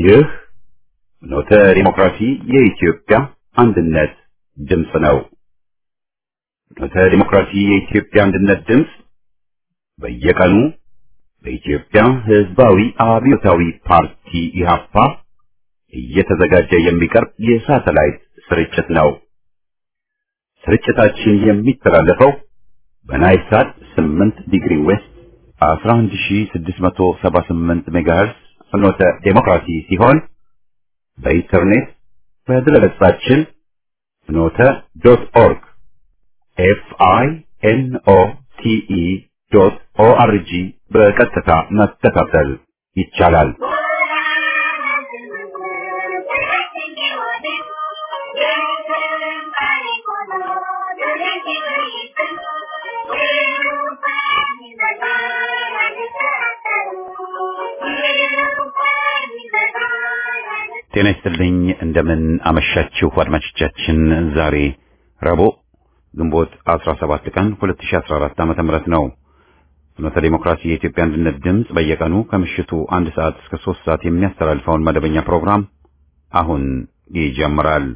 ይህ ኖተ ዲሞክራሲ የኢትዮጵያ አንድነት ድምፅ ነው። ኖተ ዲሞክራሲ የኢትዮጵያ አንድነት ድምፅ በየቀኑ በኢትዮጵያ ሕዝባዊ አብዮታዊ ፓርቲ ኢህአፓ እየተዘጋጀ የሚቀርብ የሳተላይት ስርጭት ነው። ስርጭታችን የሚተላለፈው በናይል ሳት 8 ዲግሪ ዌስት 11678 ሜጋሄርስ ፍኖተ ዴሞክራሲ ሲሆን በኢንተርኔት በድረገጻችን ፍኖተ ዶት ኦርግ ኤፍ አይ ኤን ኦ ቲ ኢ ዶት ኦ አር ጂ በቀጥታ መከታተል ይቻላል። ጤና ይስጥልኝ። እንደምን አመሻችሁ አድማጮቻችን። ዛሬ ረቡዕ ግንቦት 17 ቀን 2014 ዓመተ ምህረት ነው። ፍኖተ ዲሞክራሲ የኢትዮጵያ አንድነት ድምፅ በየቀኑ ከምሽቱ አንድ ሰዓት እስከ ሶስት ሰዓት የሚያስተላልፈውን መደበኛ ፕሮግራም አሁን ይጀምራል።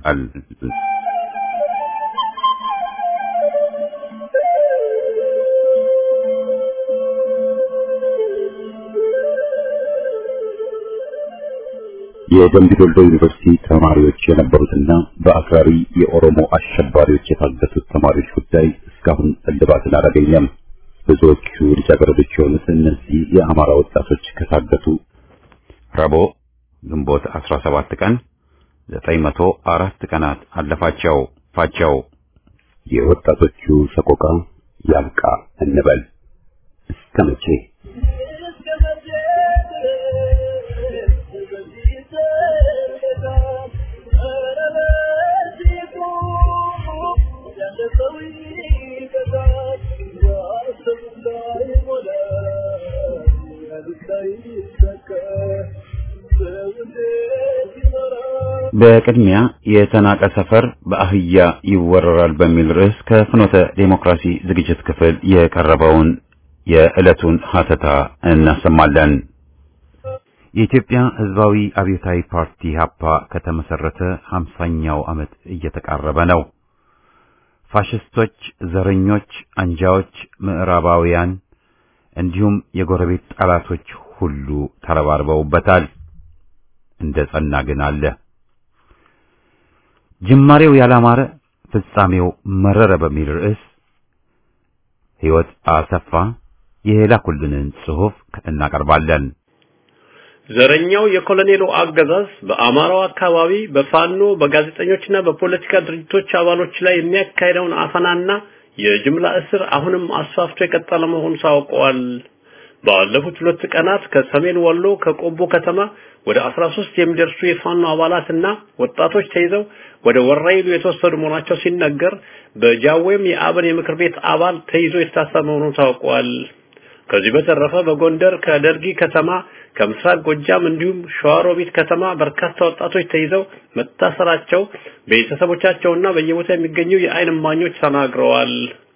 የደምቢ ዶልዶ ዩኒቨርሲቲ ተማሪዎች የነበሩትና በአክራሪ የኦሮሞ አሸባሪዎች የታገቱት ተማሪዎች ጉዳይ እስካሁን እልባትን አላገኘም። ብዙዎቹ ልጃገረዶች የሆኑት እነዚህ የአማራ ወጣቶች ከታገቱ ረቡዕ ግንቦት 17 ቀን 904 ቀናት አለፋቸው ፋቸው። የወጣቶቹ ሰቆቃ ያብቃ እንበል እስከ መቼ? በቅድሚያ የተናቀ ሰፈር በአህያ ይወረራል በሚል ርዕስ ከፍኖተ ዴሞክራሲ ዝግጅት ክፍል የቀረበውን የዕለቱን ሀተታ እናሰማለን። የኢትዮጵያ ሕዝባዊ አብዮታዊ ፓርቲ ሀፓ ከተመሰረተ ሀምሳኛው ዓመት እየተቃረበ ነው። ፋሽስቶች፣ ዘረኞች፣ አንጃዎች፣ ምዕራባውያን እንዲሁም የጎረቤት ጠላቶች ሁሉ ተረባርበውበታል። እንደ ጸና ግን አለ። ጅማሬው ያላማረ ፍጻሜው መረረ በሚል ርዕስ ሕይወት አሰፋ የላኩልንን ጽሑፍ እናቀርባለን። ዘረኛው የኮሎኔሉ አገዛዝ በአማራው አካባቢ በፋኖ በጋዜጠኞችና በፖለቲካ ድርጅቶች አባሎች ላይ የሚያካሄደውን አፈናና የጅምላ እስር አሁንም አስፋፍቶ የቀጠለ መሆኑ ታውቋል። ባለፉት ሁለት ቀናት ከሰሜን ወሎ ከቆቦ ከተማ ወደ 13 የሚደርሱ የፋኖ አባላትና ወጣቶች ተይዘው ወደ ወራይሉ የተወሰዱ መሆናቸው ሲነገር በጃዌም የአብን የምክር ቤት አባል ተይዞ የታሰረ መሆኑ ታውቋል። ከዚህ በተረፈ በጎንደር ከደርጊ ከተማ ከምስራቅ ጎጃም እንዲሁም ሸዋሮቢት ከተማ በርካታ ወጣቶች ተይዘው መታሰራቸው ቤተሰቦቻቸውና በየቦታ የሚገኙ የዓይን እማኞች ተናግረዋል።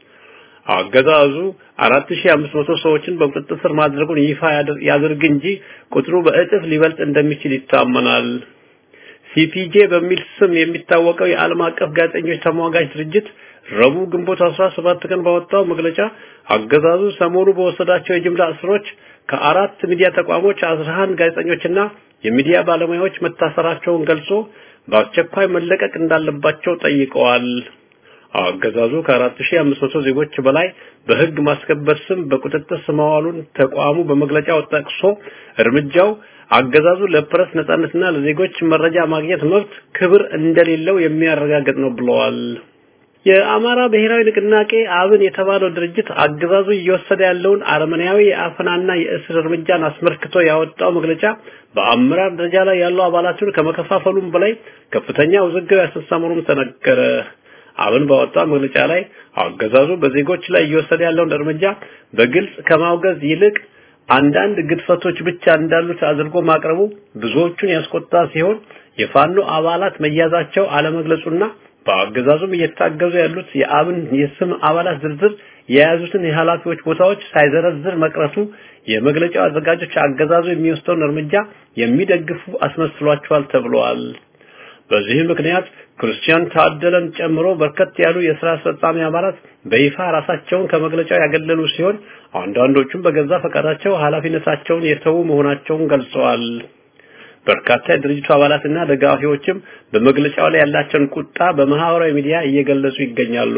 አገዛዙ 4500 ሰዎችን በቁጥጥር ስር ማድረጉን ይፋ ያድርግ እንጂ ቁጥሩ በእጥፍ ሊበልጥ እንደሚችል ይታመናል። ሲፒጄ በሚል ስም የሚታወቀው የዓለም አቀፍ ጋዜጠኞች ተሟጋች ድርጅት ረቡዕ ግንቦት 17 ቀን ባወጣው መግለጫ አገዛዙ ሰሞኑ በወሰዳቸው የጅምላ እስሮች ከአራት ሚዲያ ተቋሞች 11 ጋዜጠኞችና የሚዲያ ባለሙያዎች መታሰራቸውን ገልጾ በአስቸኳይ መለቀቅ እንዳለባቸው ጠይቀዋል። አገዛዙ ከ4500 ዜጎች በላይ በሕግ ማስከበር ስም በቁጥጥር ስር ማዋሉን ተቋሙ በመግለጫው ጠቅሶ እርምጃው አገዛዙ ለፕረስ ነጻነትና ለዜጎች መረጃ ማግኘት መብት ክብር እንደሌለው የሚያረጋግጥ ነው ብለዋል። የአማራ ብሔራዊ ንቅናቄ አብን የተባለው ድርጅት አገዛዙ እየወሰደ ያለውን አረመኔያዊ የአፈናና የእስር እርምጃን አስመልክቶ ያወጣው መግለጫ በአመራር ደረጃ ላይ ያሉ አባላቱን ከመከፋፈሉም በላይ ከፍተኛ ውዝግብ ያስነሳ መሆኑን ተነገረ። አብን ባወጣው መግለጫ ላይ አገዛዙ በዜጎች ላይ እየወሰደ ያለውን እርምጃ በግልጽ ከማውገዝ ይልቅ አንዳንድ ግድፈቶች ብቻ እንዳሉት አድርጎ ማቅረቡ ብዙዎቹን ያስቆጣ ሲሆን የፋኖ አባላት መያዛቸው አለመግለጹና በአገዛዙም እየታገዙ ያሉት የአብን የስም አባላት ዝርዝር የያዙትን የኃላፊዎች ቦታዎች ሳይዘረዝር መቅረቱ የመግለጫው አዘጋጆች አገዛዙ የሚወስደውን እርምጃ የሚደግፉ አስመስሏቸዋል ተብሏል። በዚህ ምክንያት ክርስቲያን ታደለን ጨምሮ በርከት ያሉ የስራ አስፈጻሚ አባላት በይፋ ራሳቸውን ከመግለጫው ያገለሉ ሲሆን አንዳንዶቹም በገዛ ፈቃዳቸው ኃላፊነታቸውን የተዉ መሆናቸውን ገልጸዋል። በርካታ የድርጅቱ አባላትና ደጋፊዎችም በመግለጫው ላይ ያላቸውን ቁጣ በማህበራዊ ሚዲያ እየገለጹ ይገኛሉ።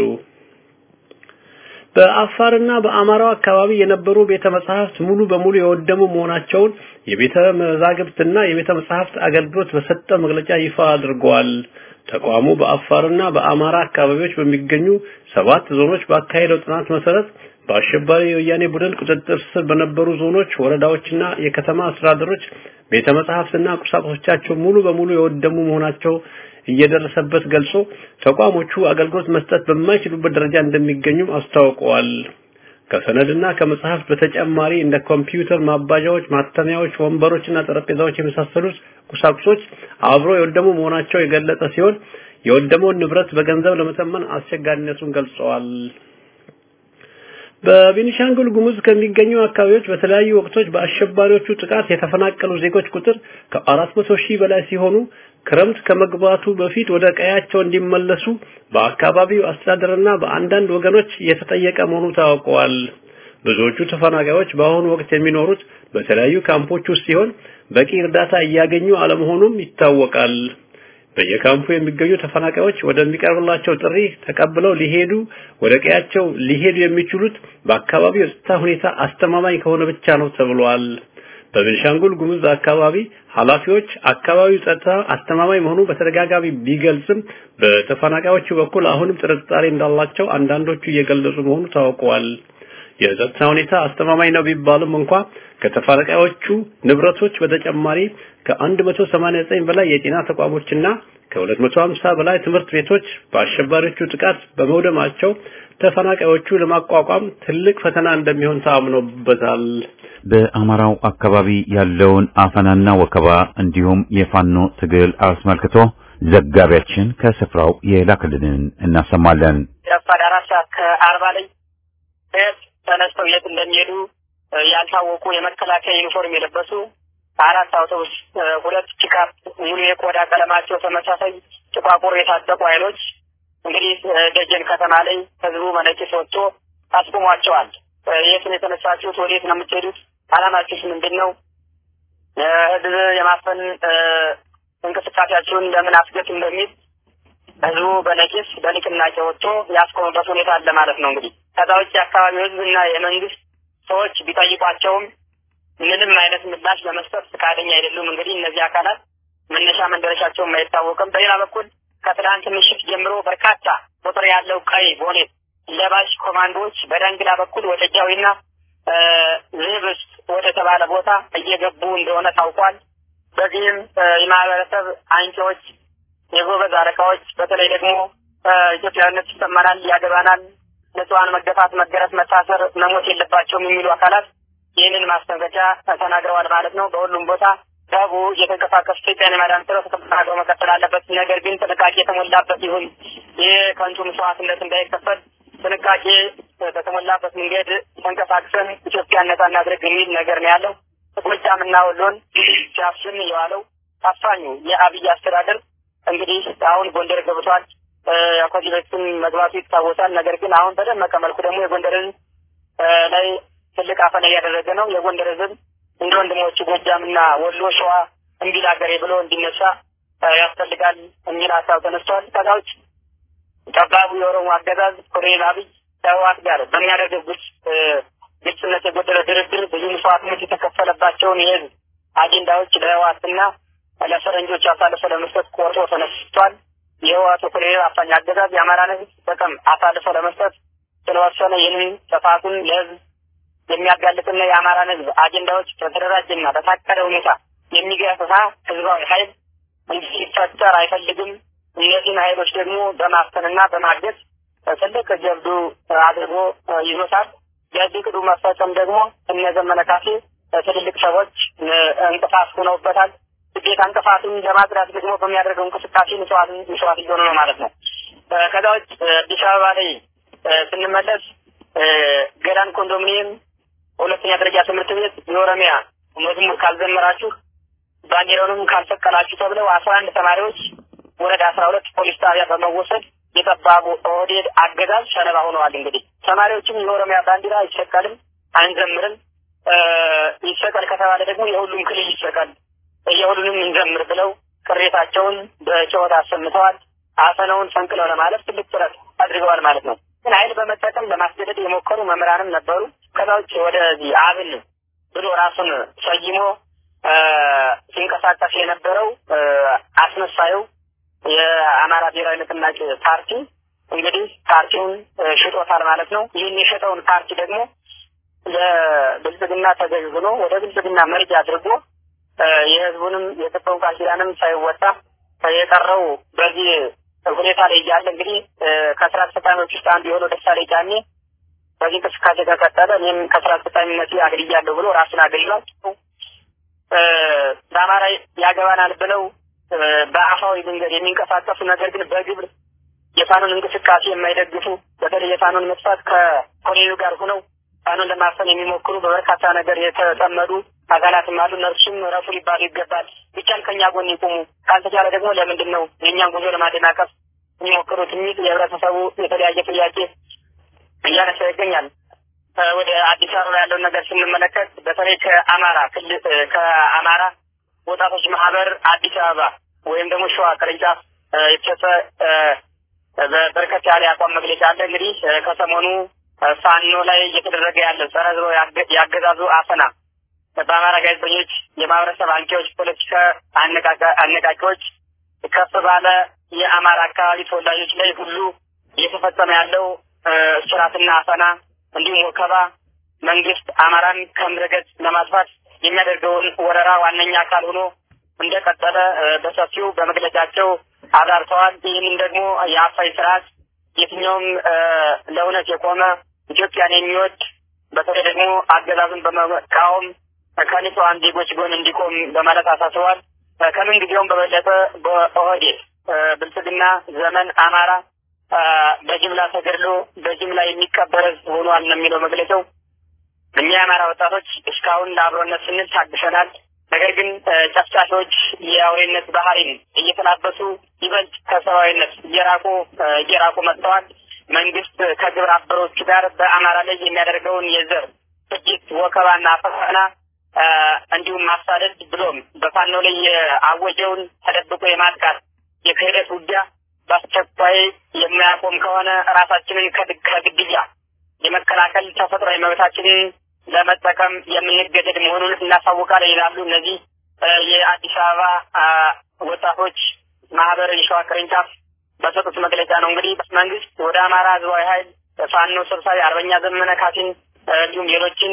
በአፋርና በአማራው አካባቢ የነበሩ ቤተ መጻሕፍት ሙሉ በሙሉ የወደሙ መሆናቸውን የቤተ መዛግብትና የቤተ መጻሕፍት አገልግሎት በሰጠ መግለጫ ይፋ አድርገዋል። ተቋሙ በአፋርና በአማራ አካባቢዎች በሚገኙ ሰባት ዞኖች ባካሄደው ጥናት መሰረት በአሸባሪ የወያኔ ቡድን ቁጥጥር ስር በነበሩ ዞኖች፣ ወረዳዎችና የከተማ አስተዳደሮች ቤተ መጻሕፍትና ቁሳቁሶቻቸው ሙሉ በሙሉ የወደሙ መሆናቸው እየደረሰበት ገልጾ ተቋሞቹ አገልግሎት መስጠት በማይችሉበት ደረጃ እንደሚገኙም አስታውቀዋል። ከሰነድና ከመጽሐፍት በተጨማሪ እንደ ኮምፒውተር ማባዣዎች፣ ማተሚያዎች፣ ወንበሮችና ጠረጴዛዎች የመሳሰሉት ቁሳቁሶች አብሮ የወደሙ መሆናቸው የገለጸ ሲሆን የወደመውን ንብረት በገንዘብ ለመተመን አስቸጋሪነቱን ገልጸዋል። በቤኒሻንጉል ጉሙዝ ከሚገኙ አካባቢዎች በተለያዩ ወቅቶች በአሸባሪዎቹ ጥቃት የተፈናቀሉ ዜጎች ቁጥር ከአራት መቶ ሺህ በላይ ሲሆኑ ክረምት ከመግባቱ በፊት ወደ ቀያቸው እንዲመለሱ በአካባቢው አስተዳደርና በአንዳንድ ወገኖች የተጠየቀ መሆኑ ታውቀዋል። ብዙዎቹ ተፈናቃዮች በአሁኑ ወቅት የሚኖሩት በተለያዩ ካምፖች ውስጥ ሲሆን በቂ እርዳታ እያገኙ አለመሆኑም ይታወቃል። በየካምፑ የሚገኙ ተፈናቃዮች ወደሚቀርብላቸው ጥሪ ተቀብለው ሊሄዱ ወደ ቀያቸው ሊሄዱ የሚችሉት በአካባቢው የጸጥታ ሁኔታ አስተማማኝ ከሆነ ብቻ ነው ተብሏል። በቤንሻንጉል ጉሙዝ አካባቢ ኃላፊዎች አካባቢው ጸጥታ አስተማማኝ መሆኑ በተደጋጋሚ ቢገልጽም በተፈናቃዮቹ በኩል አሁንም ጥርጣሬ እንዳላቸው አንዳንዶቹ እየገለጹ መሆኑ ታውቀዋል። የጸጥታ ሁኔታ አስተማማኝ ነው ቢባልም እንኳ ከተፈናቃዮቹ ንብረቶች በተጨማሪ ከ189 በላይ የጤና ተቋሞችና ከ250 በላይ ትምህርት ቤቶች በአሸባሪዎቹ ጥቃት በመውደማቸው ተፈናቃዮቹ ለማቋቋም ትልቅ ፈተና እንደሚሆን ታምኖበታል። በአማራው አካባቢ ያለውን አፈናና ወከባ እንዲሁም የፋኖ ትግል አስመልክቶ ዘጋቢያችን ከስፍራው የላክልንን እናሰማለን። ረፋድ አራት ሰዓት ከአርባ ላይ ቤት ተነስተው የት እንደሚሄዱ ያልታወቁ የመከላከያ ዩኒፎርም የለበሱ አራት አውቶቡስ፣ ሁለት ፒካፕ ሙሉ የቆዳ ቀለማቸው ተመሳሳይ ጥቋቁር የታጠቁ ኃይሎች እንግዲህ ደጀን ከተማ ላይ ህዝቡ መነቂስ ወጥቶ አስቁሟቸዋል። የት ነው የተነሳችሁት? ወዴት ነው የምትሄዱት? አላማችሁስ ምንድን ነው? ህዝብ የማፈን እንቅስቃሴያችሁን ለምን አስገት እንደሚል ህዝቡ በነቂስ በንቅናቄ ወጥቶ ያስቆሙበት ሁኔታ አለ ማለት ነው። እንግዲህ ከዛ ውጭ የአካባቢው ህዝብና የመንግስት ሰዎች ቢጠይቋቸውም ምንም አይነት ምላሽ ለመስጠት ፈቃደኛ አይደሉም። እንግዲህ እነዚህ አካላት መነሻ መንደረሻቸውም አይታወቅም። በሌላ በኩል ከትላንት ምሽት ጀምሮ በርካታ ቁጥር ያለው ቀይ ቦኔት ለባሽ ኮማንዶዎች በዳንግላ በኩል ወደ ጃዊና ዝህብስ ወደ ተባለ ቦታ እየገቡ እንደሆነ ታውቋል። በዚህም የማህበረሰብ አንቂዎች፣ የጎበዝ አለቃዎች በተለይ ደግሞ ኢትዮጵያዊነት ይሰማናል፣ ያገባናል፣ ንጹሐን መገፋት፣ መገረፍ፣ መታሰር፣ መሞት የለባቸውም የሚሉ አካላት ይህንን ማስጠንቀቂያ ተናግረዋል ማለት ነው። በሁሉም ቦታ ዳቡ እየተንቀሳቀሱ ኢትዮጵያን የማዳን ስራ ተጠናክሮ መቀጠል አለበት። ነገር ግን ጥንቃቄ የተሞላበት ይሁን። ይህ ከንቱ መስዋዕትነት እንዳይከፈል ጥንቃቄ በተሞላበት መንገድ ተንቀሳቅሰን ኢትዮጵያን ነጻ እናድርግ የሚል ነገር ነው ያለው። ጎጃምና ወሎን ሲያፍን የዋለው አፋኙ የአብይ አስተዳደር እንግዲህ አሁን ጎንደር ገብቷል። ከዚህ በፊትም መግባቱ ይታወሳል። ነገር ግን አሁን በደመቀ መልኩ ደግሞ የጎንደርን ላይ ትልቅ አፈና እያደረገ ነው። የጎንደር ህዝብ እንደ ወንድሞቹ ጎጃምና ወሎ፣ ሸዋ እምቢል ሀገሬ ብሎ እንዲነሳ ያስፈልጋል የሚል ሀሳብ ተነስቷል። ከዛ ውጭ ጠባቡ የኦሮሞ አገዛዝ ኮሎኔል አብይ ከህወሓት ጋር በሚያደርገው ግልጽ ግልጽነት የጎደለ ድርድር ብዙ መስዋዕትነት የተከፈለባቸውን የህዝብ አጀንዳዎች ለህወሓትና ለፈረንጆች አሳልፎ ለመስጠት ቆርጦ ተነስቷል። የህወሓቱ ኮሎኔል አፋኝ አገዛዝ የአማራን ህዝብ ጥቅም አሳልፎ ለመስጠት ስለወሰነ ይህንን ጥፋቱን ለህዝብ የሚያጋልጥና የአማራን ህዝብ አጀንዳዎች በተደራጀና በታቀደ ሁኔታ የሚገፋ ህዝባዊ ኃይል እንዲፈጠር አይፈልግም። እነዚህን ኃይሎች ደግሞ በማፈንና በማገዝ ትልቅ ጀብዱ አድርጎ ይዞታል። የዚህ ቅዱ መፈጸም ደግሞ እነ ዘመነ ካሴ ትልልቅ ሰዎች እንቅፋት ሆነውበታል። ግዴታ እንቅፋቱን ለማጽዳት ደግሞ በሚያደርገው እንቅስቃሴ መስዋዕት መስዋዕት እየሆኑ ነው ማለት ነው። ከዛ ውጭ አዲስ አበባ ላይ ስንመለስ ገዳን ኮንዶሚኒየም ሁለተኛ ደረጃ ትምህርት ቤት የኦሮሚያ መዝሙር ካልዘመራችሁ ባንዲራውንም ካልሰቀላችሁ ተብለው አስራ አንድ ተማሪዎች ወረዳ አስራ ሁለት ፖሊስ ጣቢያ በመወሰድ የጠባቡ ኦህዴድ አገዛዝ ሰለባ ሆነዋል። እንግዲህ ተማሪዎችም የኦሮሚያ ባንዲራ አይሰቀልም፣ አንዘምርም፣ ይሰቀል ከተባለ ደግሞ የሁሉም ክልል ይሰቀል፣ የሁሉንም እንዘምር ብለው ቅሬታቸውን በጨዋታ አሰምተዋል። አፈናውን ፈንቅለው ለማለፍ ትልቅ ጥረት አድርገዋል ማለት ነው። ግን ኃይል በመጠቀም ለማስገደድ የሞከሩ መምህራንም ነበሩ። ከዛ ውጭ ወደዚህ አብን ብሎ ራሱን ሰይሞ ሲንቀሳቀስ የነበረው አስመሳዩ የአማራ ብሔራዊ ንቅናቄ ፓርቲ እንግዲህ ፓርቲውን ሽጦታል ማለት ነው። ይህን የሸጠውን ፓርቲ ደግሞ ለብልጽግና ተገዥ ሆኖ ወደ ብልጽግና መርጃ አድርጎ የህዝቡንም የገባውን ቃል ኪዳንም ሳይወጣ የቀረው በዚህ ሁኔታ ላይ እያለ እንግዲህ ከስራ አስፈጻሚዎች ውስጥ አንዱ የሆነው ደሳሌ ጫኔ በዚህ እንቅስቃሴ ከቀጠለ እኔም ከስራ አስፈጻሚነት አግልያለሁ ብሎ ራሱን አገልሏል። በአማራ ያገባናል ብለው በአፋዊ መንገድ የሚንቀሳቀሱ ነገር ግን በግብር የፋኖን እንቅስቃሴ የማይደግፉ በተለይ የፋኖን መጥፋት ከኮሎኔሉ ጋር ሆነው ፋኖን ለማፈን የሚሞክሩ በበርካታ ነገር የተጠመዱ አካላትም አሉ። እነርሱም ረፉ ሊባሉ ይገባል። ቢቻል ከኛ ጎን ይቁሙ፣ ካልተቻለ ደግሞ ለምንድን ነው የእኛን ጉዞ ለማደናቀፍ የሚሞክሩት የሚል የህብረተሰቡ የተለያየ ጥያቄ እያነሳ ይገኛል። ወደ አዲስ አበባ ያለውን ነገር ስንመለከት በተለይ ከአማራ ክልል ከአማራ ወጣቶች ማህበር አዲስ አበባ ወይም ደግሞ ሸዋ ቅርንጫፍ የተሰጠ በርከት ያለ የአቋም መግለጫ አለ። እንግዲህ ከሰሞኑ ፋኖ ላይ እየተደረገ ያለ ጸረ ህዝባዊ ያገዛዙ አፈና በአማራ ጋዜጠኞች፣ የማህበረሰብ አንቂዎች፣ ፖለቲካ አነቃቂዎች ከፍ ባለ የአማራ አካባቢ ተወላጆች ላይ ሁሉ እየተፈጸመ ያለው እስራትና አፈና እንዲሁም ወከባ መንግስት አማራን ከምድረገጽ ለማጥፋት የሚያደርገውን ወረራ ዋነኛ አካል ሆኖ እንደቀጠለ በሰፊው በመግለጫቸው አብራርተዋል። ይህንም ደግሞ የአፋኝ ስርዓት የትኛውም ለእውነት የቆመ ኢትዮጵያን የሚወድ በተለይ ደግሞ አገዛዝን በመቃወም ከንጹሐን ዜጎች ጎን እንዲቆም በማለት አሳስበዋል። ከምን ጊዜውም በበለጠ በኦህዴድ ብልጽግና ዘመን አማራ በጅምላ ተገድሎ በጅምላ የሚቀበር ህዝብ ሆኗል ነው የሚለው መግለጫው። እኛ የአማራ ወጣቶች እስካሁን ለአብሮነት ስንል ታግሰናል። ነገር ግን ጨፍጫፊዎች የአውሬነት ባህሪን እየተላበሱ ይበልጥ ከሰብአዊነት እየራቁ እየራቁ መጥተዋል። መንግስት ከግብረ አበሮቹ ጋር በአማራ ላይ የሚያደርገውን የዘር ፍጅት፣ ወከባና አፈና እንዲሁም ማሳደድ ብሎም በፋኖ ላይ የአወጀውን ተደብቆ የማጥቃት የክህደት ውጊያ በአስቸኳይ የማያቆም ከሆነ ራሳችንን ከግድያ የመከላከል ተፈጥሯዊ መብታችንን ለመጠቀም የምንገደድ መሆኑን እናሳውቃለን ይላሉ። እነዚህ የአዲስ አበባ ወጣቶች ማህበር የሸዋ ቅርንጫፍ በሰጡት መግለጫ ነው። እንግዲህ መንግስት ወደ አማራ ህዝባዊ ኃይል ፋኖ ሰብሳቢ አርበኛ ዘመነ ካሴን እንዲሁም ሌሎችን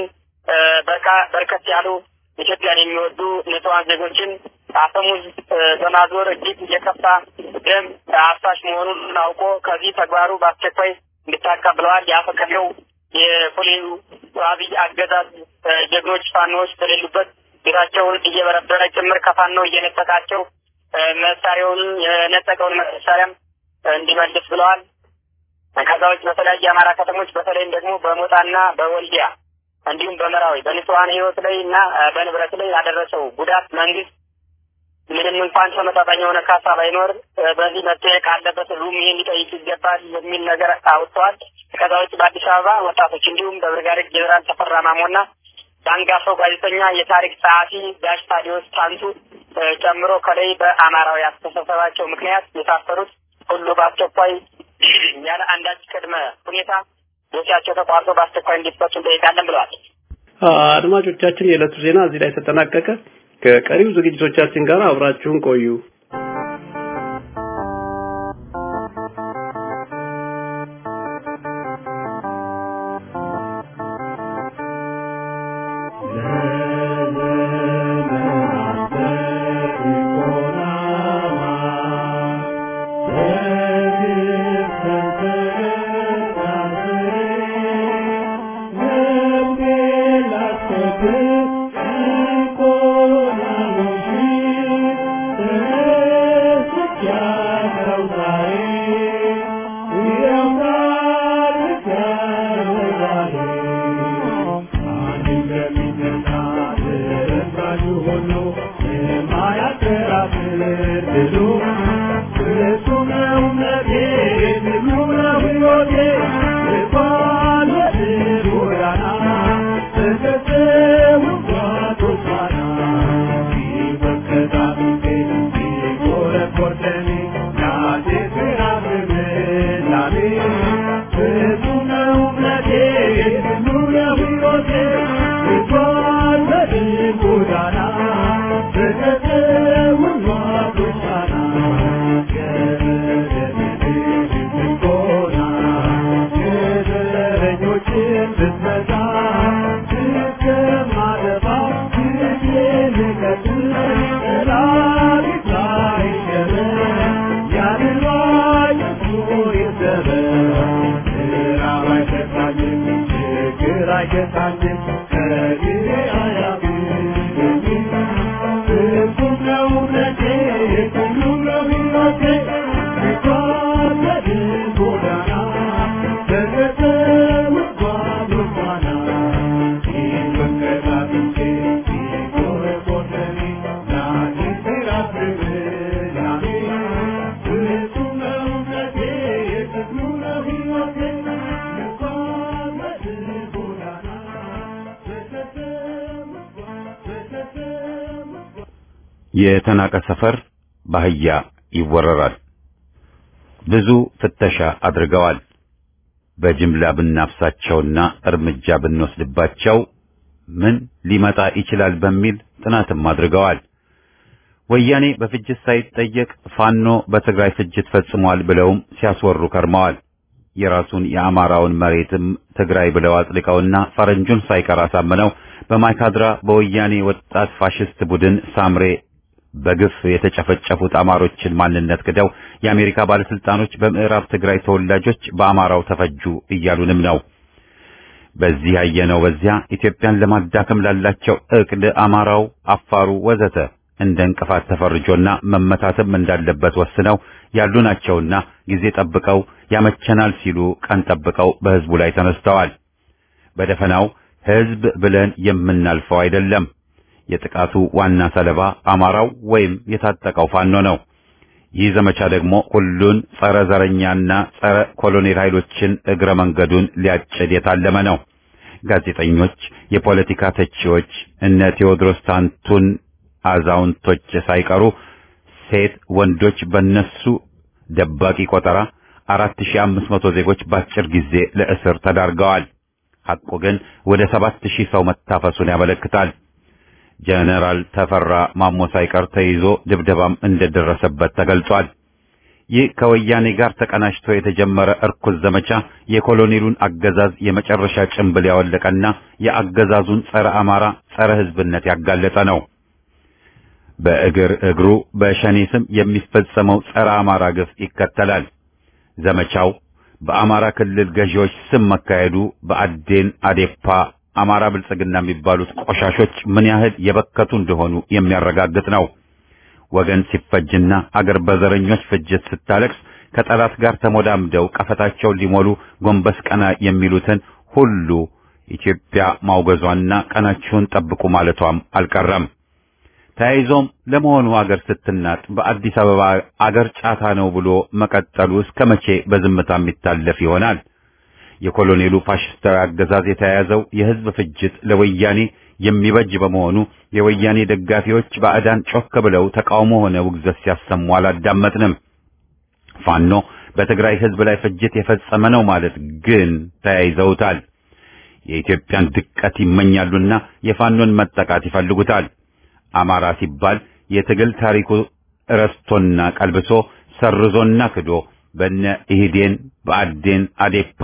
በርከት ያሉ ኢትዮጵያን የሚወዱ ንጹሐን ዜጎችን አፈሙዝ በማዞር እጅግ የከፋ ደም አፍሳሽ መሆኑን አውቆ ከዚህ ተግባሩ በአስቸኳይ እንድታቀብ ብለዋል። ያፈቀደው የኮሌሉ አብይ አገዛዝ ጀግኖች ፋኖዎች በሌሉበት ቤታቸውን እየበረበረ ጭምር ከፋኖ እየነጠቃቸው መሳሪያውን የነጠቀውን መሳሪያም እንዲመልስ ብለዋል። ከዛ ውጭ በተለያዩ የአማራ ከተሞች በተለይም ደግሞ በሞጣና በወልዲያ እንዲሁም በመራዊ በንጹሐን ህይወት ላይ እና በንብረት ላይ ያደረሰው ጉዳት መንግስት ምንም እንኳን ተመጣጣኝ የሆነ ካሳ ባይኖር በዚህ መጠየቅ አለበት፣ ህዝቡም ይሄን ሊጠይቅ ይገባል የሚል ነገር አውጥተዋል። ከዛ ውጭ በአዲስ አበባ ወጣቶች እንዲሁም በብርጋዴር ጄኔራል ተፈራ ማሞና በአንጋፋው ጋዜጠኛ የታሪክ ጸሐፊ ጋሽ ታዲዮስ ታንቱ ጨምሮ ከላይ በአማራዊ አስተሳሰባቸው ምክንያት የታሰሩት ሁሉ በአስቸኳይ ያለ አንዳች ቅድመ ሁኔታ ዶሲያቸው ተቋርጦ በአስቸኳይ እንዲፈቱ እንጠይቃለን ብለዋል። አድማጮቻችን፣ የዕለቱ ዜና እዚህ ላይ ተጠናቀቀ። ከቀሪው ዝግጅቶቻችን ጋር አብራችሁን ቆዩ። Thank you. አራጁ ሆኖ የማያከራክር ድሉ እሱ ነው እምነቴ ድሉ ነው ሕይወቴ ልባል ወድር ጎዳና ተከተው ጓቶች ባና ሲመከታቱቴ ሲቆረቆርተኔ ናቴ ስራፍምላሜ እሱ ነው እምነቴ ድሉ ነው ሕይወቴ ልባል ወድር ጎዳና ተከተው ጓቶች ባና አይገታኝም ከጊዜ አያግደኝም ሁሉም ነው እውነቴ ሁሉም ነው ሕይወቴ ሲጓዘድ ጎዳና ተከተው ጓዞች ባና ሲመከታትቼ ሲቆረቆረኒ ናቴ ሲራፍርላኔ ሁሉም ነው እውነቴ ሁሉም ነው ሕይወቴ ሲጓዘድ ጎዳና ተከተው ተከተው የተናቀ ሰፈር በአህያ ይወረራል። ብዙ ፍተሻ አድርገዋል። በጅምላ ብናፍሳቸውና እርምጃ ብንወስድባቸው ምን ሊመጣ ይችላል በሚል ጥናትም አድርገዋል። ወያኔ በፍጅት ሳይጠየቅ ፋኖ በትግራይ ፍጅት ፈጽሟል ብለውም ሲያስወሩ ከርመዋል። የራሱን የአማራውን መሬትም ትግራይ ብለው አጽድቀውና ፈረንጁን ሳይቀር አሳምነው በማይካድራ በወያኔ ወጣት ፋሽስት ቡድን ሳምሬ በግፍ የተጨፈጨፉት አማሮችን ማንነት ክደው የአሜሪካ ባለስልጣኖች በምዕራብ ትግራይ ተወላጆች በአማራው ተፈጁ እያሉንም ነው። በዚህ ያየነው በዚያ ኢትዮጵያን ለማዳከም ላላቸው እቅድ አማራው፣ አፋሩ ወዘተ እንደ እንቅፋት ተፈርጆና መመታትም እንዳለበት ወስነው ያሉ ናቸውና ጊዜ ጠብቀው ያመቸናል ሲሉ ቀን ጠብቀው በህዝቡ ላይ ተነስተዋል። በደፈናው ህዝብ ብለን የምናልፈው አይደለም። የጥቃቱ ዋና ሰለባ አማራው ወይም የታጠቀው ፋኖ ነው። ይህ ዘመቻ ደግሞ ሁሉን ጸረ ዘረኛና ጸረ ኮሎኔል ኃይሎችን እግረ መንገዱን ሊያጭድ የታለመ ነው። ጋዜጠኞች፣ የፖለቲካ ተቺዎች፣ እነ ቴዎድሮስ ታንቱን አዛውንቶች ሳይቀሩ ሴት ወንዶች በነሱ ደባቂ ቆጠራ 4500 ዜጎች በአጭር ጊዜ ለእስር ተዳርገዋል። ሐቁ ግን ወደ 7000 ሰው መታፈሱን ያመለክታል። ጀነራል ተፈራ ማሞ ሳይቀር ተይዞ ድብደባም እንደደረሰበት ተገልጿል። ይህ ከወያኔ ጋር ተቀናጅቶ የተጀመረ እርኩስ ዘመቻ የኮሎኔሉን አገዛዝ የመጨረሻ ጭንብል ያወለቀና የአገዛዙን ጸረ አማራ ጸረ ሕዝብነት ያጋለጠ ነው። በእግር እግሩ በሸኔ ስም የሚፈጸመው ጸረ አማራ ግፍ ይከተላል። ዘመቻው በአማራ ክልል ገዢዎች ስም መካሄዱ በአዴን አዴፓ አማራ ብልጽግና የሚባሉት ቆሻሾች ምን ያህል የበከቱ እንደሆኑ የሚያረጋግጥ ነው። ወገን ሲፈጅና አገር በዘረኞች ፍጅት ስታለቅስ ከጠላት ጋር ተሞዳምደው ቀፈታቸውን ሊሞሉ ጎንበስ ቀና የሚሉትን ሁሉ ኢትዮጵያ ማውገዟና ቀናችሁን ጠብቁ ማለቷም አልቀረም። ተያይዞም ለመሆኑ አገር ስትናጥ በአዲስ አበባ አገር ጫታ ነው ብሎ መቀጠሉ እስከ መቼ በዝምታ የሚታለፍ ይሆናል? የኮሎኔሉ ፋሽስታዊ አገዛዝ የተያያዘው የህዝብ ፍጅት ለወያኔ የሚበጅ በመሆኑ የወያኔ ደጋፊዎች ባዕዳን ጮክ ብለው ተቃውሞ ሆነ ውግዘት ሲያሰሙ አላዳመጥንም። ፋኖ በትግራይ ህዝብ ላይ ፍጅት የፈጸመ ነው ማለት ግን ተያይዘውታል። የኢትዮጵያን ድቀት ይመኛሉና የፋኖን መጠቃት ይፈልጉታል። አማራ ሲባል የትግል ታሪኩ ረስቶና ቀልብሶ ሰርዞና ክዶ በነ ኢህዴን በአዴን አዴፓ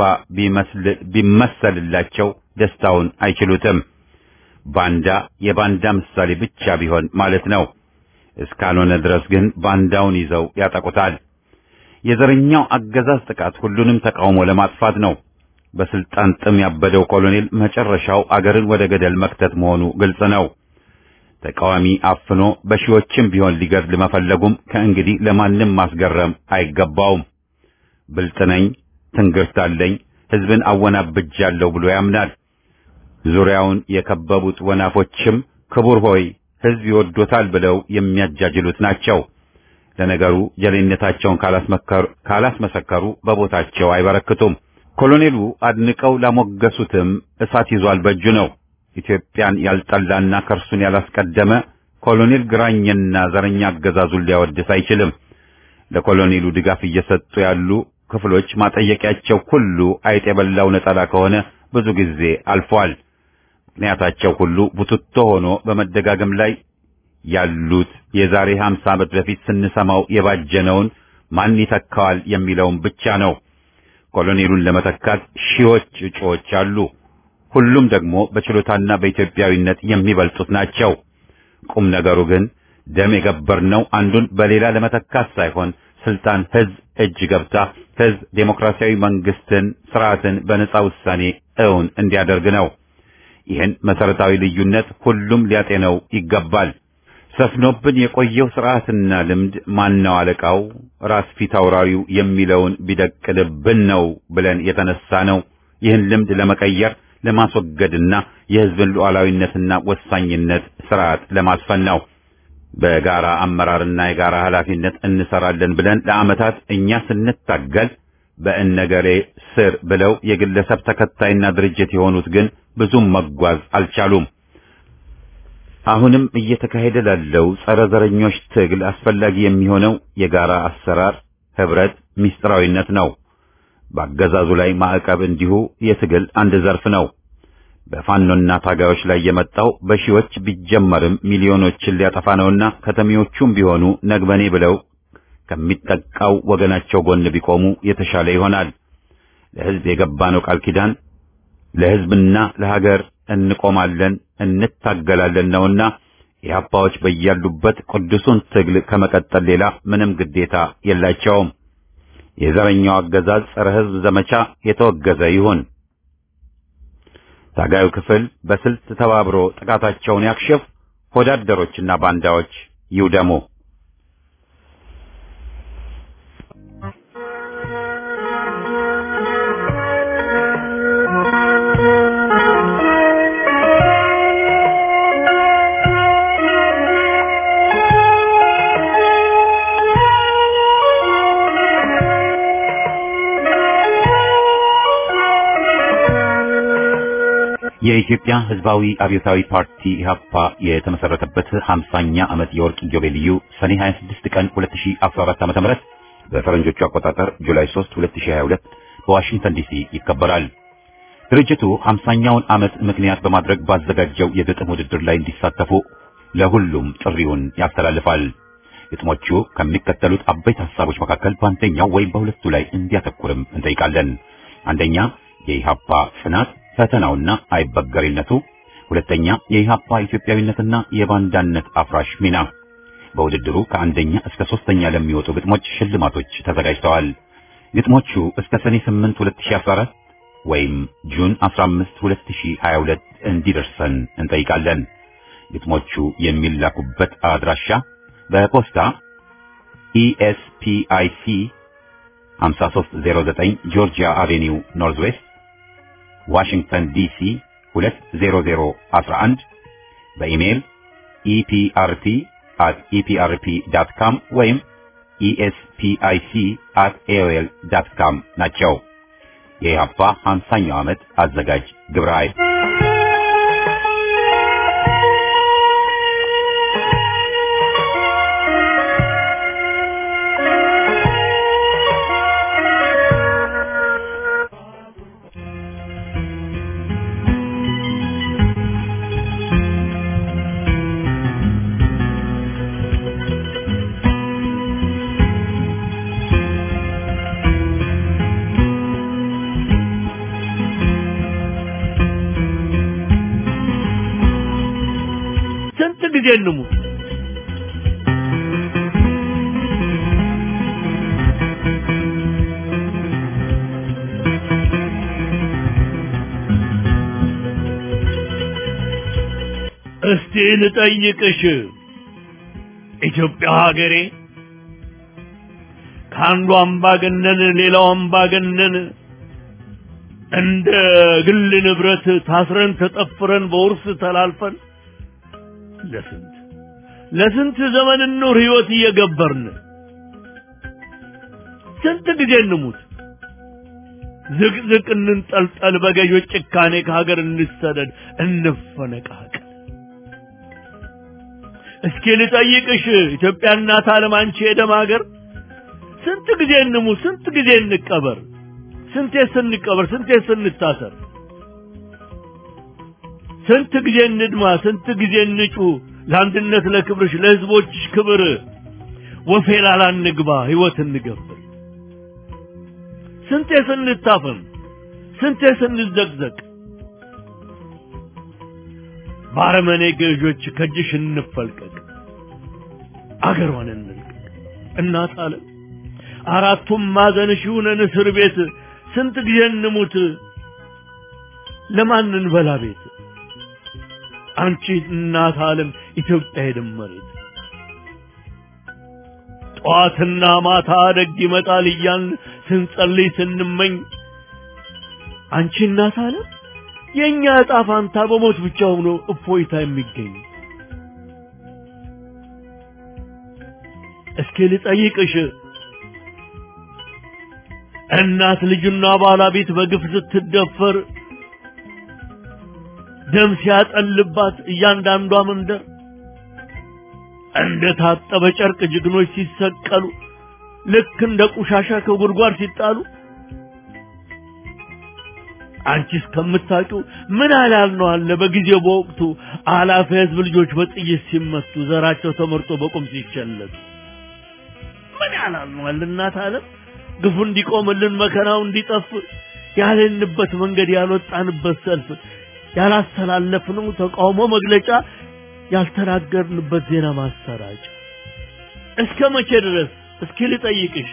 ቢመሰልላቸው ደስታውን አይችሉትም። ባንዳ የባንዳ ምሳሌ ብቻ ቢሆን ማለት ነው። እስካልሆነ ድረስ ግን ባንዳውን ይዘው ያጠቁታል። የዘረኛው አገዛዝ ጥቃት ሁሉንም ተቃውሞ ለማጥፋት ነው። በስልጣን ጥም ያበደው ኮሎኔል መጨረሻው አገርን ወደ ገደል መክተት መሆኑ ግልጽ ነው። ተቃዋሚ አፍኖ በሺዎችም ቢሆን ሊገድል መፈለጉም ከእንግዲህ ለማንም ማስገረም አይገባውም። ብልጥ ነኝ፣ ትንግርት አለኝ፣ ህዝብን አወናብጃለሁ ብሎ ያምናል። ዙሪያውን የከበቡት ወናፎችም ክቡር ሆይ ሕዝብ ይወዶታል ብለው የሚያጃጅሉት ናቸው። ለነገሩ ጀሌነታቸውን ካላስመሰከሩ በቦታቸው አይበረክቱም። ኮሎኔሉ አድንቀው ላሞገሱትም እሳት ይዟል በእጁ ነው። ኢትዮጵያን ያልጠላና ከርሱን ያላስቀደመ ኮሎኔል ግራኝና ዘረኛ አገዛዙን ሊያወድስ አይችልም። ለኮሎኔሉ ድጋፍ እየሰጡ ያሉ ክፍሎች ማጠየቂያቸው ሁሉ አይጥ የበላው ነጠላ ከሆነ ብዙ ጊዜ አልፏል። ምክንያታቸው ሁሉ ቡትቶ ሆኖ በመደጋገም ላይ ያሉት የዛሬ 50 ዓመት በፊት ስንሰማው የባጀነውን ማን ይተካዋል የሚለውን ብቻ ነው። ኮሎኔሉን ለመተካት ሺዎች እጩዎች አሉ። ሁሉም ደግሞ በችሎታና በኢትዮጵያዊነት የሚበልጡት ናቸው። ቁም ነገሩ ግን ደም የገበርነው አንዱን በሌላ ለመተካት ሳይሆን ስልጣን ህዝብ እጅ ገብታ ህዝብ ዴሞክራሲያዊ መንግስትን፣ ስርዓትን በነጻ ውሳኔ እውን እንዲያደርግ ነው። ይህን መሰረታዊ ልዩነት ሁሉም ሊያጤነው ይገባል። ሰፍኖብን የቆየው ስርዓትና ልምድ ማነው አለቃው ራስ ፊት አውራሪው የሚለውን ቢደቅልብን ነው ብለን የተነሳ ነው። ይህን ልምድ ለመቀየር ለማስወገድና የህዝብን ሉዓላዊነትና ወሳኝነት ስርዓት ለማስፈን ነው። በጋራ አመራርና የጋራ ኃላፊነት እንሰራለን ብለን ለዓመታት እኛ ስንታገል በእነገሌ ስር ብለው የግለሰብ ተከታይና ድርጅት የሆኑት ግን ብዙም መጓዝ አልቻሉም። አሁንም እየተካሄደ ላለው ጸረ ዘረኞች ትግል አስፈላጊ የሚሆነው የጋራ አሰራር፣ ህብረት፣ ሚስጥራዊነት ነው። በአገዛዙ ላይ ማዕቀብ እንዲሁ የትግል አንድ ዘርፍ ነው። በፋኖና ታጋዮች ላይ የመጣው በሺዎች ቢጀመርም ሚሊዮኖችን ሊያጠፋ ነውና ከተሚዎቹም ቢሆኑ ነግበኔ ብለው ከሚጠቃው ወገናቸው ጎን ቢቆሙ የተሻለ ይሆናል። ለህዝብ የገባነው ቃል ኪዳን ለህዝብና ለሀገር እንቆማለን እንታገላለን ነውና የአባዎች በያሉበት ቅዱሱን ትግል ከመቀጠል ሌላ ምንም ግዴታ የላቸውም። የዘረኛው አገዛዝ ጸረ ህዝብ ዘመቻ የተወገዘ ይሁን። ታጋዩ ክፍል በስልት ተባብሮ ጥቃታቸውን ያክሽፍ። ሆዳደሮችና ባንዳዎች ይውደሙ። የኢትዮጵያ ህዝባዊ አብዮታዊ ፓርቲ ኢህአፓ የተመሰረተበት 50ኛ ዓመት የወርቅ ኢዮቤልዩ ሰኔ 26 ቀን 2014 ዓ.ም በፈረንጆቹ አቆጣጠር ጁላይ 3 2022 በዋሽንግተን ዲሲ ይከበራል። ድርጅቱ 50ኛውን ዓመት ምክንያት በማድረግ ባዘጋጀው የግጥም ውድድር ላይ እንዲሳተፉ ለሁሉም ጥሪውን ያስተላልፋል። ግጥሞቹ ከሚከተሉት አበይት ሐሳቦች መካከል በአንደኛው ወይም በሁለቱ ላይ እንዲያተኩርም እንጠይቃለን። አንደኛ የኢህአፓ ጽናት ፈተናውና አይበገሪነቱ፣ ሁለተኛ የኢህአፓ ኢትዮጵያዊነትና የባንዳነት አፍራሽ ሚና። በውድድሩ ከአንደኛ እስከ ሶስተኛ ለሚወጡ ግጥሞች ሽልማቶች ተዘጋጅተዋል። ግጥሞቹ እስከ ሰኔ 8 2014 ወይም ጁን 15 2022 እንዲደርሰን እንጠይቃለን። ግጥሞቹ የሚላኩበት አድራሻ በፖስታ ኢኤስፒአይሲ 5309 ጆርጂያ አቬኒው ኖርዝ ዌስት ዋሽንግተን ዲሲ 20011 በኢሜይል ኢፒአርቲ at eprp.com ወይም espic at aol.com ናቸው። የኢህአፓ 50ኛው ዓመት አዘጋጅ ግብረ ኃይል ስንት ጊዜ እንሙት? እስቲ ልጠይቅሽ ኢትዮጵያ ሀገሬ ከአንዱ አምባገነን ሌላው አምባገነን እንደ ግል ንብረት ታስረን ተጠፍረን በውርስ ተላልፈን ለስንት ለስንት ዘመን ኑር ህይወት እየገበርን ስንት ጊዜ እንሙት ዝቅዝቅ እንንጠልጠል በገዦች ጭካኔ ከሀገር እንሰደድ እንፈነቃቀል እስኪ ልጠይቅሽ ኢትዮጵያ እናት ዓለም አንቺ የደም ሀገር ስንት ጊዜ እንሙት ስንት ጊዜ እንቀበር ስንቴ ስንቀበር ስንቴ ስንታሰር ስንት ጊዜ እንድማ ስንት ጊዜ እንጩ ለአንድነት ለክብርሽ ለህዝቦችሽ ክብር ወፌላላ እንግባ ህይወት እንገብር ስንቴ ስንታፈን ስንቴ ስንዘቅዘቅ ባረመኔ ገዦች ከእጅሽ እንፈልቀቅ አገሯን እንልቀቅ እናት ዓለም አራቱም ማዕዘንሽ ይሁነን እስር ቤት ስንት ጊዜ እንሙት ለማን እንበላ ቤት አንቺ እናት ዓለም ኢትዮጵያ የደመሬት ጠዋትና ማታ ደግ ይመጣል እያልን ስንጸልይ ስንመኝ አንቺ እናት ዓለም የእኛ ዕጣ ፋንታ በሞት ብቻ ሆኖ እፎይታ የሚገኝ እስኪ ልጠይቅሽ እናት ልጅና ባለቤት በግፍ ስትደፈር ደም ሲያጠልባት እያንዳንዷ መንደር እንደ ታጠበ ጨርቅ ጀግኖች ሲሰቀሉ ልክ እንደ ቆሻሻ ከጉድጓድ ሲጣሉ አንቺ እስከምታውቂው ምን አላል ነው አለ በጊዜው በወቅቱ አላፊ ህዝብ ልጆች በጥይት ሲመቱ ዘራቸው ተመርጦ በቁም ሲቸለቱ ምን ያላል ነው አለ እናት ዓለም ግፉ እንዲቆምልን መከራው እንዲጠፍ ያለንበት መንገድ ያልወጣንበት ሰልፍ ያላስተላለፍነው ተቃውሞ መግለጫ ያልተናገርንበት ዜና ማሰራጫ እስከ መቼ ድረስ እስኪ ልጠይቅሽ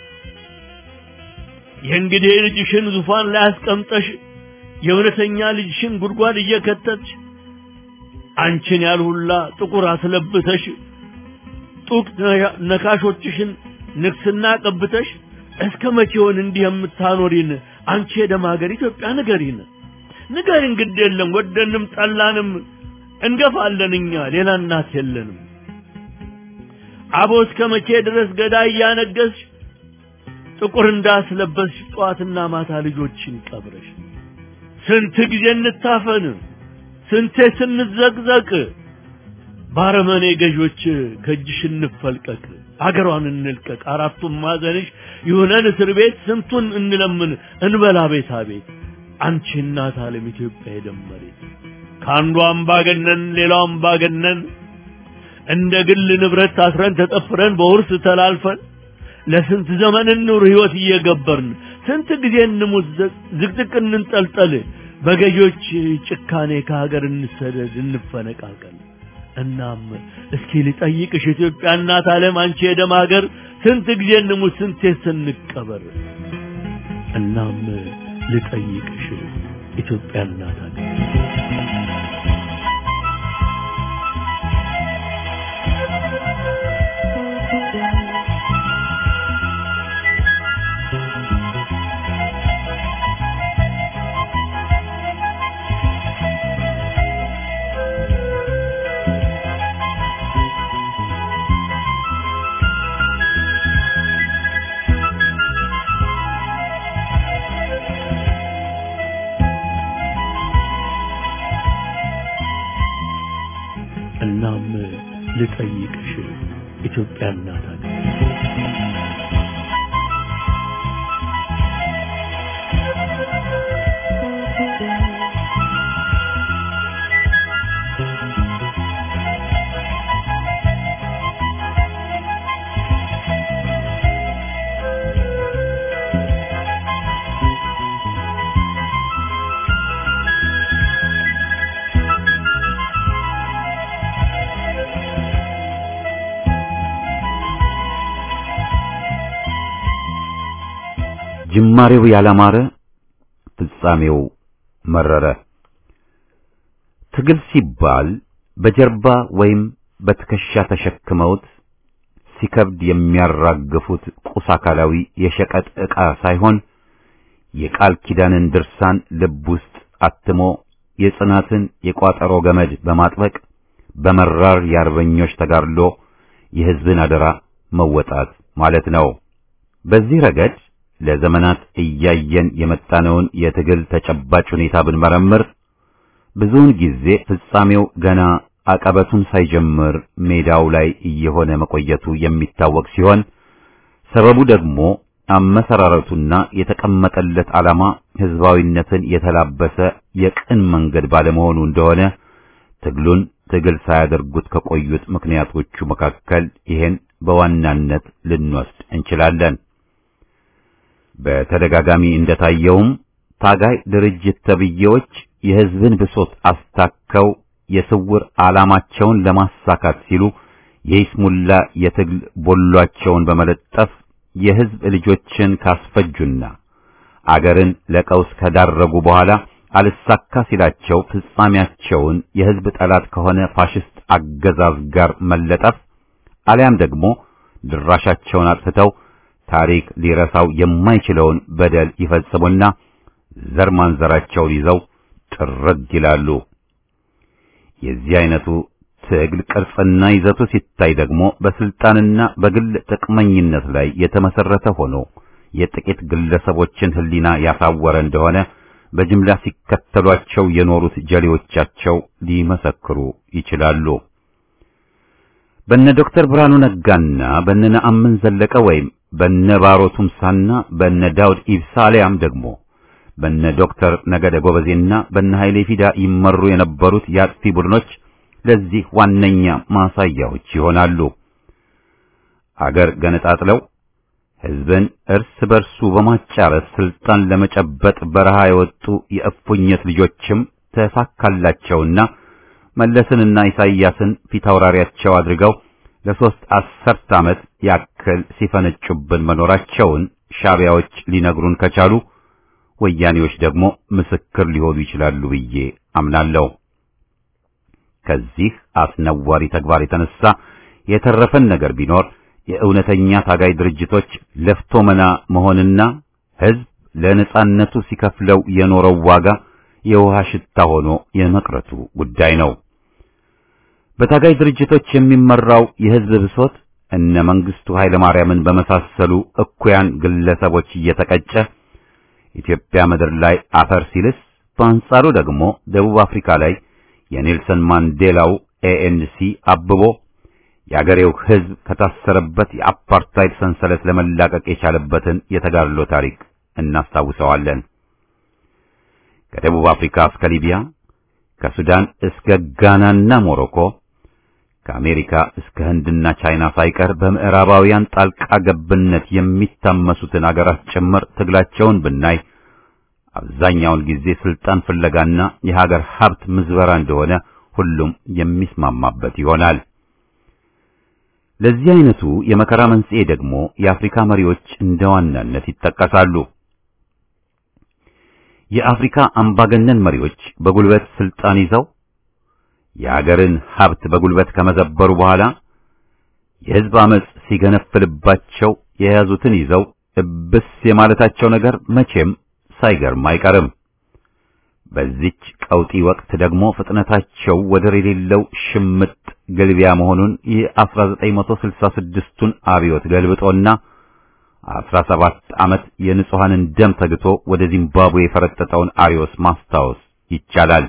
የእንግዲህ ልጅሽን ዙፋን ላይ አስቀምጠሽ የእውነተኛ ልጅሽን ጉድጓድ እየከተትሽ አንቺን ያልሁላ ጥቁር አስለብተሽ ጡቅ ነካሾችሽን ንግስና ቀብተሽ እስከ መቼውን እንዲህ የምታኖሪን አንቺ የደም ሀገር ኢትዮጵያ ንገሪን ንገሪን ግድ የለም ወደንም ጠላንም እንገፋለን እኛ ሌላ እናት የለንም አቦ እስከ መቼ ድረስ ገዳይ እያነገስሽ ጥቁር እንዳስለበስሽ ጠዋትና ማታ ልጆችን ቀብረሽ ስንት ጊዜ እንታፈን ስንቴ ስንዘቅዘቅ ባረመኔ ገዦች ከእጅሽ እንፈልቀቅ አገሯን እንልቀቅ አራቱም ማዘንሽ ይሁነን እስር ቤት ስንቱን እንለምን እንበላ ቤታ ቤት አንቺ እናት ዓለም ኢትዮጵያ የደመሬት ከአንዱ አምባገነን ሌላው አምባገነን እንደ ግል ንብረት ታስረን ተጠፍረን በውርስ ተላልፈን ለስንት ዘመን እንኑር ህይወት እየገበርን ስንት ጊዜ እንሙት ዝቅዝቅ እንንጠልጠል በገዢዎች ጭካኔ ከሀገር እንሰደድ እንፈነቃቀል እናም እስኪ ልጠይቅሽ ኢትዮጵያ እናት ዓለም አንቺ የደም ሀገር ስንት ጊዜ እንሙት ስንቴ ስንቀበር እናም ልጠይቅሽ ኢትዮጵያ እናት ሀገር እናም ልጠይቅሽ ኢትዮጵያ እናት ሀገር ጅማሬው ያላማረ ፍጻሜው መረረ። ትግል ሲባል በጀርባ ወይም በትከሻ ተሸክመውት ሲከብድ የሚያራግፉት ቁስ አካላዊ የሸቀጥ ዕቃ ሳይሆን የቃል ኪዳንን ድርሳን ልብ ውስጥ አትሞ የጽናትን የቋጠሮ ገመድ በማጥበቅ በመራር የአርበኞች ተጋድሎ የሕዝብን አደራ መወጣት ማለት ነው። በዚህ ረገድ ለዘመናት እያየን የመጣነውን የትግል ተጨባጭ ሁኔታ ብንመረምር ብዙውን ጊዜ ፍጻሜው ገና አቀበቱን ሳይጀምር ሜዳው ላይ እየሆነ መቆየቱ የሚታወቅ ሲሆን ሰበቡ ደግሞ አመሰራረቱና የተቀመጠለት ዓላማ ሕዝባዊነትን የተላበሰ የቅን መንገድ ባለመሆኑ እንደሆነ ትግሉን ትግል ሳያደርጉት ከቆዩት ምክንያቶቹ መካከል ይሄን በዋናነት ልንወስድ እንችላለን። በተደጋጋሚ እንደታየውም ታጋይ ድርጅት ተብዬዎች የሕዝብን ብሶት አስታከው የስውር ዓላማቸውን ለማሳካት ሲሉ የይስሙላ የትግል ቦሏቸውን በመለጠፍ የሕዝብ ልጆችን ካስፈጁና አገርን ለቀውስ ከዳረጉ በኋላ አልሳካ ሲላቸው ፍጻሜያቸውን የሕዝብ ጠላት ከሆነ ፋሽስት አገዛዝ ጋር መለጠፍ አሊያም ደግሞ ድራሻቸውን አጥፍተው ታሪክ ሊረሳው የማይችለውን በደል ይፈጽሙና ዘር ማንዘራቸውን ይዘው ጥርግ ይላሉ። የዚህ አይነቱ ትግል ቅርጽና ይዘቱ ሲታይ ደግሞ በስልጣንና በግል ጥቅመኝነት ላይ የተመሰረተ ሆኖ የጥቂት ግለሰቦችን ሕሊና ያሳወረ እንደሆነ በጅምላ ሲከተሏቸው የኖሩት ጀሌዎቻቸው ሊመሰክሩ ይችላሉ። በነ ዶክተር ብርሃኑ ነጋና በነ ነአምን ዘለቀ ወይም በነ ባሮ ቱምሳና በነ ዳውድ ኢብሳ አሊያም ደግሞ በነ ዶክተር ነገደ ጎበዜና በነ ኃይሌ ፊዳ ይመሩ የነበሩት የአጥፊ ቡድኖች ለዚህ ዋነኛ ማሳያዎች ይሆናሉ። አገር ገነጣጥለው ሕዝብን እርስ በርሱ በማጫረስ ስልጣን ለመጨበጥ በረሃ የወጡ የእፉኝት ልጆችም ተሳካላቸውና መለስንና ኢሳይያስን ፊታውራሪያቸው አድርገው ለሶስት አስርት ዓመት ያክል ሲፈነጩብን መኖራቸውን ሻቢያዎች ሊነግሩን ከቻሉ ወያኔዎች ደግሞ ምስክር ሊሆኑ ይችላሉ ብዬ አምናለሁ። ከዚህ አስነዋሪ ተግባር የተነሳ የተረፈን ነገር ቢኖር የእውነተኛ ታጋይ ድርጅቶች ለፍቶ መና መሆንና ሕዝብ ለነጻነቱ ሲከፍለው የኖረው ዋጋ የውሃ ሽታ ሆኖ የመቅረቱ ጉዳይ ነው። በታጋይ ድርጅቶች የሚመራው የሕዝብ ብሶት እነ መንግስቱ ኃይለ ማርያምን በመሳሰሉ እኩያን ግለሰቦች እየተቀጨ ኢትዮጵያ ምድር ላይ አፈር ሲልስ፣ በአንጻሩ ደግሞ ደቡብ አፍሪካ ላይ የኔልሰን ማንዴላው ኤኤንሲ አብቦ የአገሬው ሕዝብ ከታሰረበት የአፓርታይድ ሰንሰለት ለመላቀቅ የቻለበትን የተጋድሎ ታሪክ እናስታውሰዋለን። ከደቡብ አፍሪካ እስከ ሊቢያ፣ ከሱዳን እስከ ጋናና ሞሮኮ፣ ከአሜሪካ እስከ ህንድና ቻይና ሳይቀር በምዕራባውያን ጣልቃ ገብነት የሚታመሱትን አገራት ጭምር ትግላቸውን ብናይ አብዛኛውን ጊዜ ስልጣን ፍለጋና የሀገር ሀብት ምዝበራ እንደሆነ ሁሉም የሚስማማበት ይሆናል። ለዚህ አይነቱ የመከራ መንስኤ ደግሞ የአፍሪካ መሪዎች እንደ ዋናነት ይጠቀሳሉ። የአፍሪካ አምባገነን መሪዎች በጉልበት ስልጣን ይዘው የሀገርን ሀብት በጉልበት ከመዘበሩ በኋላ የህዝብ አመጽ ሲገነፍልባቸው የያዙትን ይዘው እብስ የማለታቸው ነገር መቼም ሳይገርም አይቀርም። በዚች ቀውጢ ወቅት ደግሞ ፍጥነታቸው ወደር የሌለው ሽምጥ ግልቢያ መሆኑን የ1966ቱን አብዮት ገልብጦና 17 ዓመት የንጹሐንን ደም ተግቶ ወደ ዚምባብዌ የፈረጠጠውን አሪዮስ ማስታወስ ይቻላል።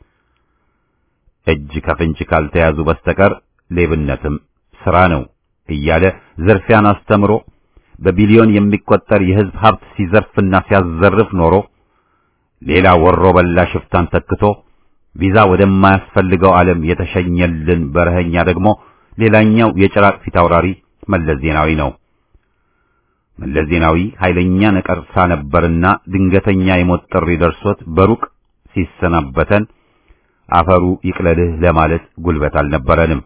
እጅ ከፍንጅ ካልተያዙ በስተቀር ሌብነትም ስራ ነው እያለ ዝርፊያን አስተምሮ በቢሊዮን የሚቆጠር የህዝብ ሀብት ሲዘርፍና ሲያዘርፍ ኖሮ ሌላ ወሮ በላ ሽፍታን ተክቶ ቪዛ ወደማያስፈልገው ዓለም የተሸኘልን በረኸኛ ደግሞ ሌላኛው የጭራቅ ፊት አውራሪ መለስ ዜናዊ ነው። መለስ ዜናዊ ኃይለኛ ነቀርሳ ነበርና ድንገተኛ የሞት ጥሪ ደርሶት በሩቅ ሲሰናበተን አፈሩ ይቅለልህ ለማለት ጉልበት አልነበረንም።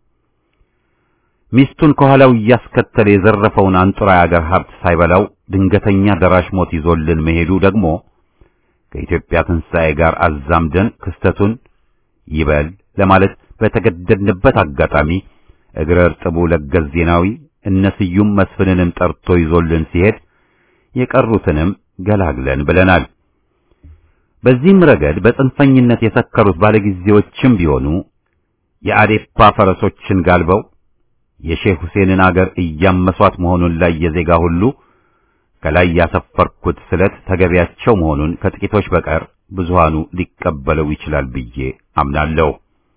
ሚስቱን ከኋላው እያስከተለ የዘረፈውን አንጡራ የአገር ሀብት ሳይበላው ድንገተኛ ደራሽ ሞት ይዞልን መሄዱ ደግሞ ከኢትዮጵያ ትንሣኤ ጋር አዛምደን ክስተቱን ይበል ለማለት በተገደድንበት አጋጣሚ እግረ እርጥቡ ለገስ ዜናዊ እነ ስዩም መስፍንንም ጠርቶ ይዞልን ሲሄድ የቀሩትንም ገላግለን ብለናል። በዚህም ረገድ በጽንፈኝነት የሰከሩት ባለጊዜዎችም ቢሆኑ የአዴፓ ፈረሶችን ጋልበው የሼህ ሁሴንን አገር እያመሷት መሆኑን ላይ የዜጋ ሁሉ ከላይ ያሰፈርኩት ስለት ተገቢያቸው መሆኑን ከጥቂቶች በቀር ብዙሃኑ ሊቀበለው ይችላል ብዬ አምናለሁ።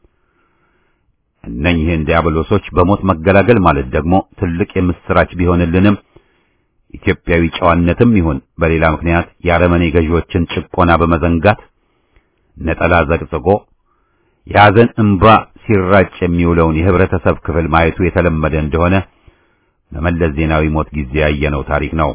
እነኝህን ዲያብሎሶች በሞት መገላገል ማለት ደግሞ ትልቅ የምስራች ቢሆንልንም ኢትዮጵያዊ ጨዋነትም ይሁን በሌላ ምክንያት የአረመኔ ገዢዎችን ጭቆና በመዘንጋት ነጠላ ዘቅዝቆ የሐዘን እንባ ሲራጭ የሚውለውን የህብረተሰብ ክፍል ማየቱ የተለመደ እንደሆነ በመለስ ዜናዊ ሞት ጊዜ ያየነው ታሪክ ነው።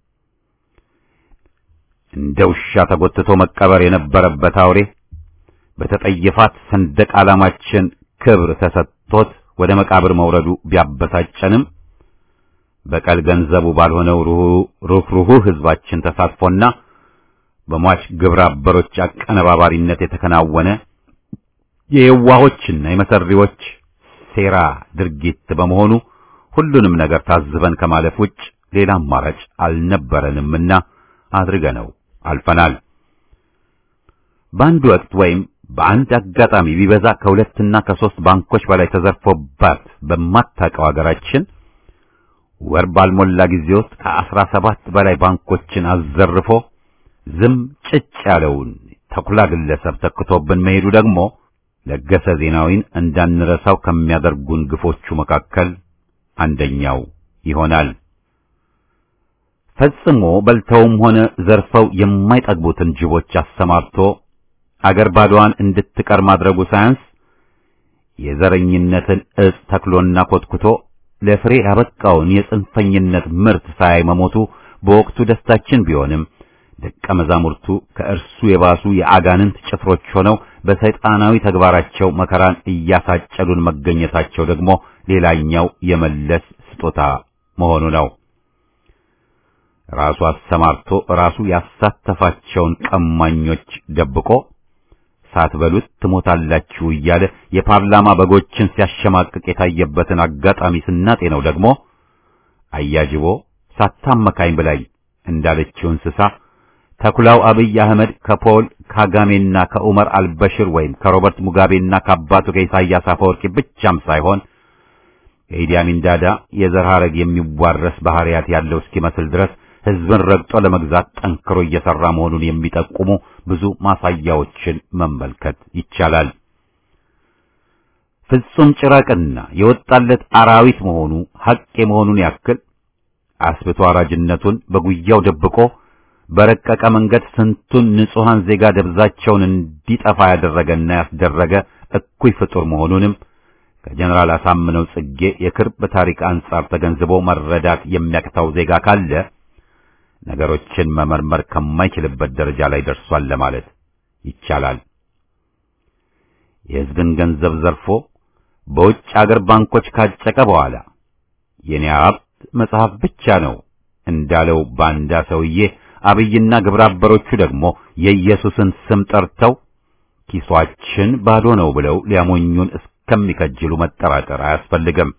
እንደ ውሻ ተጎትቶ መቀበር የነበረበት አውሬ በተጠየፋት ሰንደቅ ዓላማችን ክብር ተሰጥቶት ወደ መቃብር መውረዱ ቢያበሳጨንም በቀል ገንዘቡ ባልሆነው ሩህሩህ ህዝባችን ተሳትፎና በሟች ግብረ አበሮች አቀነባባሪነት የተከናወነ የየዋሆችና የመሰሪዎች ሴራ ድርጊት በመሆኑ ሁሉንም ነገር ታዝበን ከማለፍ ውጭ ሌላ አማራጭ አልነበረንምና አድርገነው አልፈናል። በአንድ ወቅት ወይም በአንድ አጋጣሚ ቢበዛ ከሁለትና ከሶስት ባንኮች በላይ ተዘርፎባት በማታውቀው ሀገራችን ወር ባልሞላ ጊዜ ውስጥ ከአስራ ሰባት በላይ ባንኮችን አዘርፎ ዝም ጭጭ ያለውን ተኩላ ግለሰብ ተክቶብን መሄዱ ደግሞ ለገሰ ዜናዊን እንዳንረሳው ከሚያደርጉን ግፎቹ መካከል አንደኛው ይሆናል። ፈጽሞ በልተውም ሆነ ዘርፈው የማይጠግቡትን ጅቦች አሰማርቶ አገር ባዶዋን እንድትቀር ማድረጉ ሳያንስ የዘረኝነትን እጽ ተክሎና ኮትኩቶ ለፍሬ ያበቃውን የጽንፈኝነት ምርት ሳያይ መሞቱ በወቅቱ ደስታችን ቢሆንም ደቀ መዛሙርቱ ከእርሱ የባሱ የአጋንንት ጭፍሮች ሆነው በሰይጣናዊ ተግባራቸው መከራን እያሳጨዱን መገኘታቸው ደግሞ ሌላኛው የመለስ ስጦታ መሆኑ ነው። ራሱ አሰማርቶ ራሱ ያሳተፋቸውን ቀማኞች ደብቆ ሳትበሉት ትሞታላችሁ እያለ የፓርላማ በጎችን ሲያሸማቅቅ የታየበትን አጋጣሚ ስናጤነው ደግሞ አያጅቦ ሳታመካኝ ብላኝ እንዳለችው እንስሳ ተኩላው አብይ አህመድ ከፖል ካጋሜና ከኡመር አልበሽር ወይም ከሮበርት ሙጋቤና ከአባቱ ከኢሳያስ አፈወርቂ ብቻም ሳይሆን ከኢዲ አሚን ዳዳ የዘር ሐረግ የሚዋረስ ባህሪያት ያለው እስኪመስል ድረስ ሕዝብን ረግጦ ለመግዛት ጠንክሮ እየሰራ መሆኑን የሚጠቁሙ ብዙ ማሳያዎችን መመልከት ይቻላል። ፍጹም ጭራቅና የወጣለት አራዊት መሆኑ ሐቅ የመሆኑን ያክል አስብቶ አራጅነቱን በጉያው ደብቆ በረቀቀ መንገድ ስንቱን ንጹሐን ዜጋ ደብዛቸውን እንዲጠፋ ያደረገና ያስደረገ እኩይ ፍጡር መሆኑንም ከጀነራል አሳምነው ጽጌ የቅርብ ታሪክ አንጻር ተገንዝቦ መረዳት የሚያቅተው ዜጋ ካለ ነገሮችን መመርመር ከማይችልበት ደረጃ ላይ ደርሷል ለማለት ይቻላል። የሕዝብን ገንዘብ ዘርፎ በውጭ አገር ባንኮች ካጨቀ በኋላ የኔ ሀብት መጽሐፍ ብቻ ነው እንዳለው ባንዳ ሰውዬ አብይና ግብረ አበሮቹ ደግሞ የኢየሱስን ስም ጠርተው ኪሷችን ባዶ ነው ብለው ሊያሞኙን እስከሚከጅሉ መጠራጠር አያስፈልግም።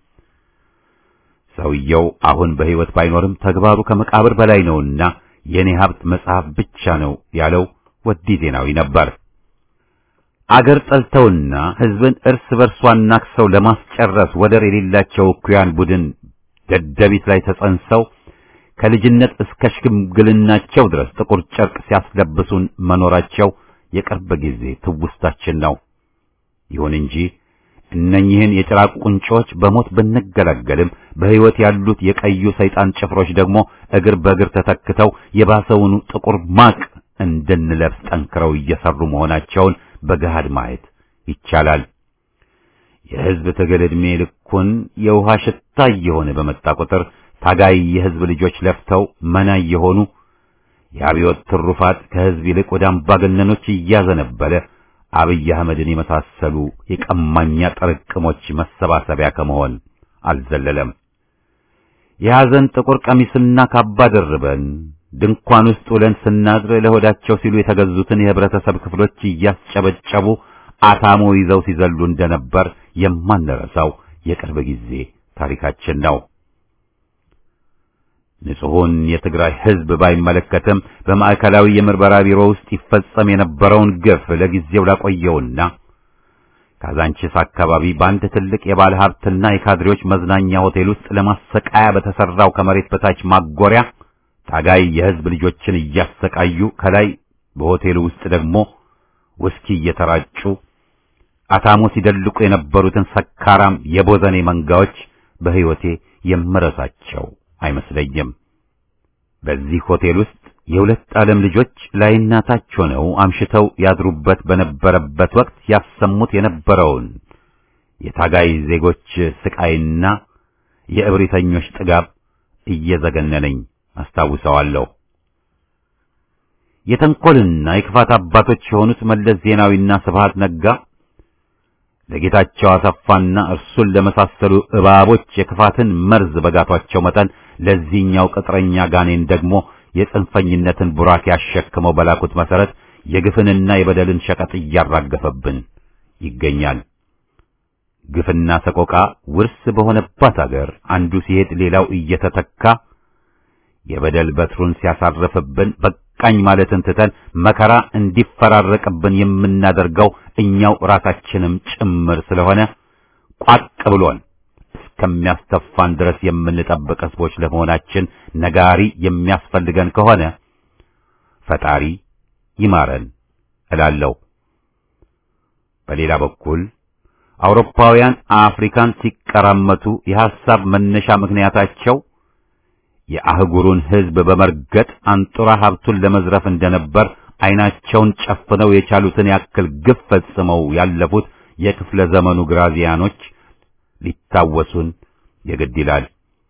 ሰውየው አሁን በሕይወት ባይኖርም ተግባሩ ከመቃብር በላይ ነውና የኔ ሀብት መጽሐፍ ብቻ ነው ያለው ወዲ ዜናዊ ነበር። አገር ጠልተውና ሕዝብን እርስ በርሷ ናክሰው ለማስጨረስ ወደር የሌላቸው እኩያን ቡድን ደደቢት ላይ ተጸንሰው ከልጅነት እስከ ሽምግልናቸው ድረስ ጥቁር ጨርቅ ሲያስለብሱን መኖራቸው የቅርብ ጊዜ ትውስታችን ነው። ይሁን እንጂ እነኚህን የጭራቅ ቁንጮች በሞት ብንገላገልም በሕይወት ያሉት የቀዩ ሰይጣን ጭፍሮች ደግሞ እግር በእግር ተተክተው የባሰውኑ ጥቁር ማቅ እንድንለብስ ጠንክረው እየሰሩ መሆናቸውን በገሃድ ማየት ይቻላል። የሕዝብ ትግል ዕድሜ ልኩን የውሃ ሽታ እየሆነ በመጣ ቁጥር ታጋይ የሕዝብ ልጆች ለፍተው መና እየሆኑ የአብዮት ትሩፋት ከሕዝብ ይልቅ ወደ አምባገነኖች እያዘነበለ አብይ አህመድን የመሳሰሉ የቀማኛ ጥርቅሞች መሰባሰቢያ ከመሆን አልዘለለም። የሐዘን ጥቁር ቀሚስና ካባ ደርበን ድንኳን ውስጥ ውለን ስናድር ለሆዳቸው ሲሉ የተገዙትን የህብረተሰብ ክፍሎች እያስጨበጨቡ አታሞ ይዘው ሲዘሉ እንደነበር የማንረሳው የቅርብ ጊዜ ታሪካችን ነው። ንጹሑን የትግራይ ሕዝብ ባይመለከትም በማዕከላዊ የምርመራ ቢሮ ውስጥ ይፈጸም የነበረውን ግፍ ለጊዜው ላቆየውና ካዛንቺስ አካባቢ በአንድ ትልቅ የባለ ሀብትና የካድሬዎች መዝናኛ ሆቴል ውስጥ ለማሰቃያ በተሰራው ከመሬት በታች ማጎሪያ ታጋይ የሕዝብ ልጆችን እያሰቃዩ ከላይ በሆቴሉ ውስጥ ደግሞ ውስኪ እየተራጩ አታሞ ሲደልቁ የነበሩትን ሰካራም የቦዘኔ መንጋዎች በሕይወቴ የምረሳቸው አይመስለኝም። በዚህ ሆቴል ውስጥ የሁለት ዓለም ልጆች ላይና ታች ሆነው አምሽተው ያድሩበት በነበረበት ወቅት ያሰሙት የነበረውን የታጋይ ዜጎች ስቃይና የእብሪተኞች ጥጋብ እየዘገነነኝ አስታውሰዋለሁ። የተንኮልና የክፋት አባቶች የሆኑት መለስ ዜናዊና ስብሃት ነጋ ለጌታቸው አሰፋና እርሱን ለመሳሰሉ እባቦች የክፋትን መርዝ በጋቷቸው መጠን ለዚህኛው ቅጥረኛ ጋኔን ደግሞ የጽንፈኝነትን ቡራክ ያሸክመው በላኩት መሰረት የግፍንና የበደልን ሸቀጥ እያራገፈብን ይገኛል። ግፍና ሰቆቃ ውርስ በሆነባት አገር አንዱ ሲሄድ ሌላው እየተተካ የበደል በትሩን ሲያሳርፍብን በቃኝ ማለትን ትተን መከራ እንዲፈራረቅብን የምናደርገው እኛው ራሳችንም ጭምር ስለሆነ ቋቅ ብሎን እስከሚያስተፋን ድረስ የምንጠብቅ ሕዝቦች ለመሆናችን ነጋሪ የሚያስፈልገን ከሆነ ፈጣሪ ይማረን እላለሁ። በሌላ በኩል አውሮፓውያን አፍሪካን ሲቀራመቱ የሐሳብ መነሻ ምክንያታቸው የአህጉሩን ሕዝብ በመርገጥ አንጡራ ሀብቱን ለመዝረፍ እንደነበር ዓይናቸውን ጨፍነው የቻሉትን ያክል ግፍ ፈጽመው ያለፉት የክፍለ ዘመኑ ግራዚያኖች ሊታወሱን የግድ ይላል።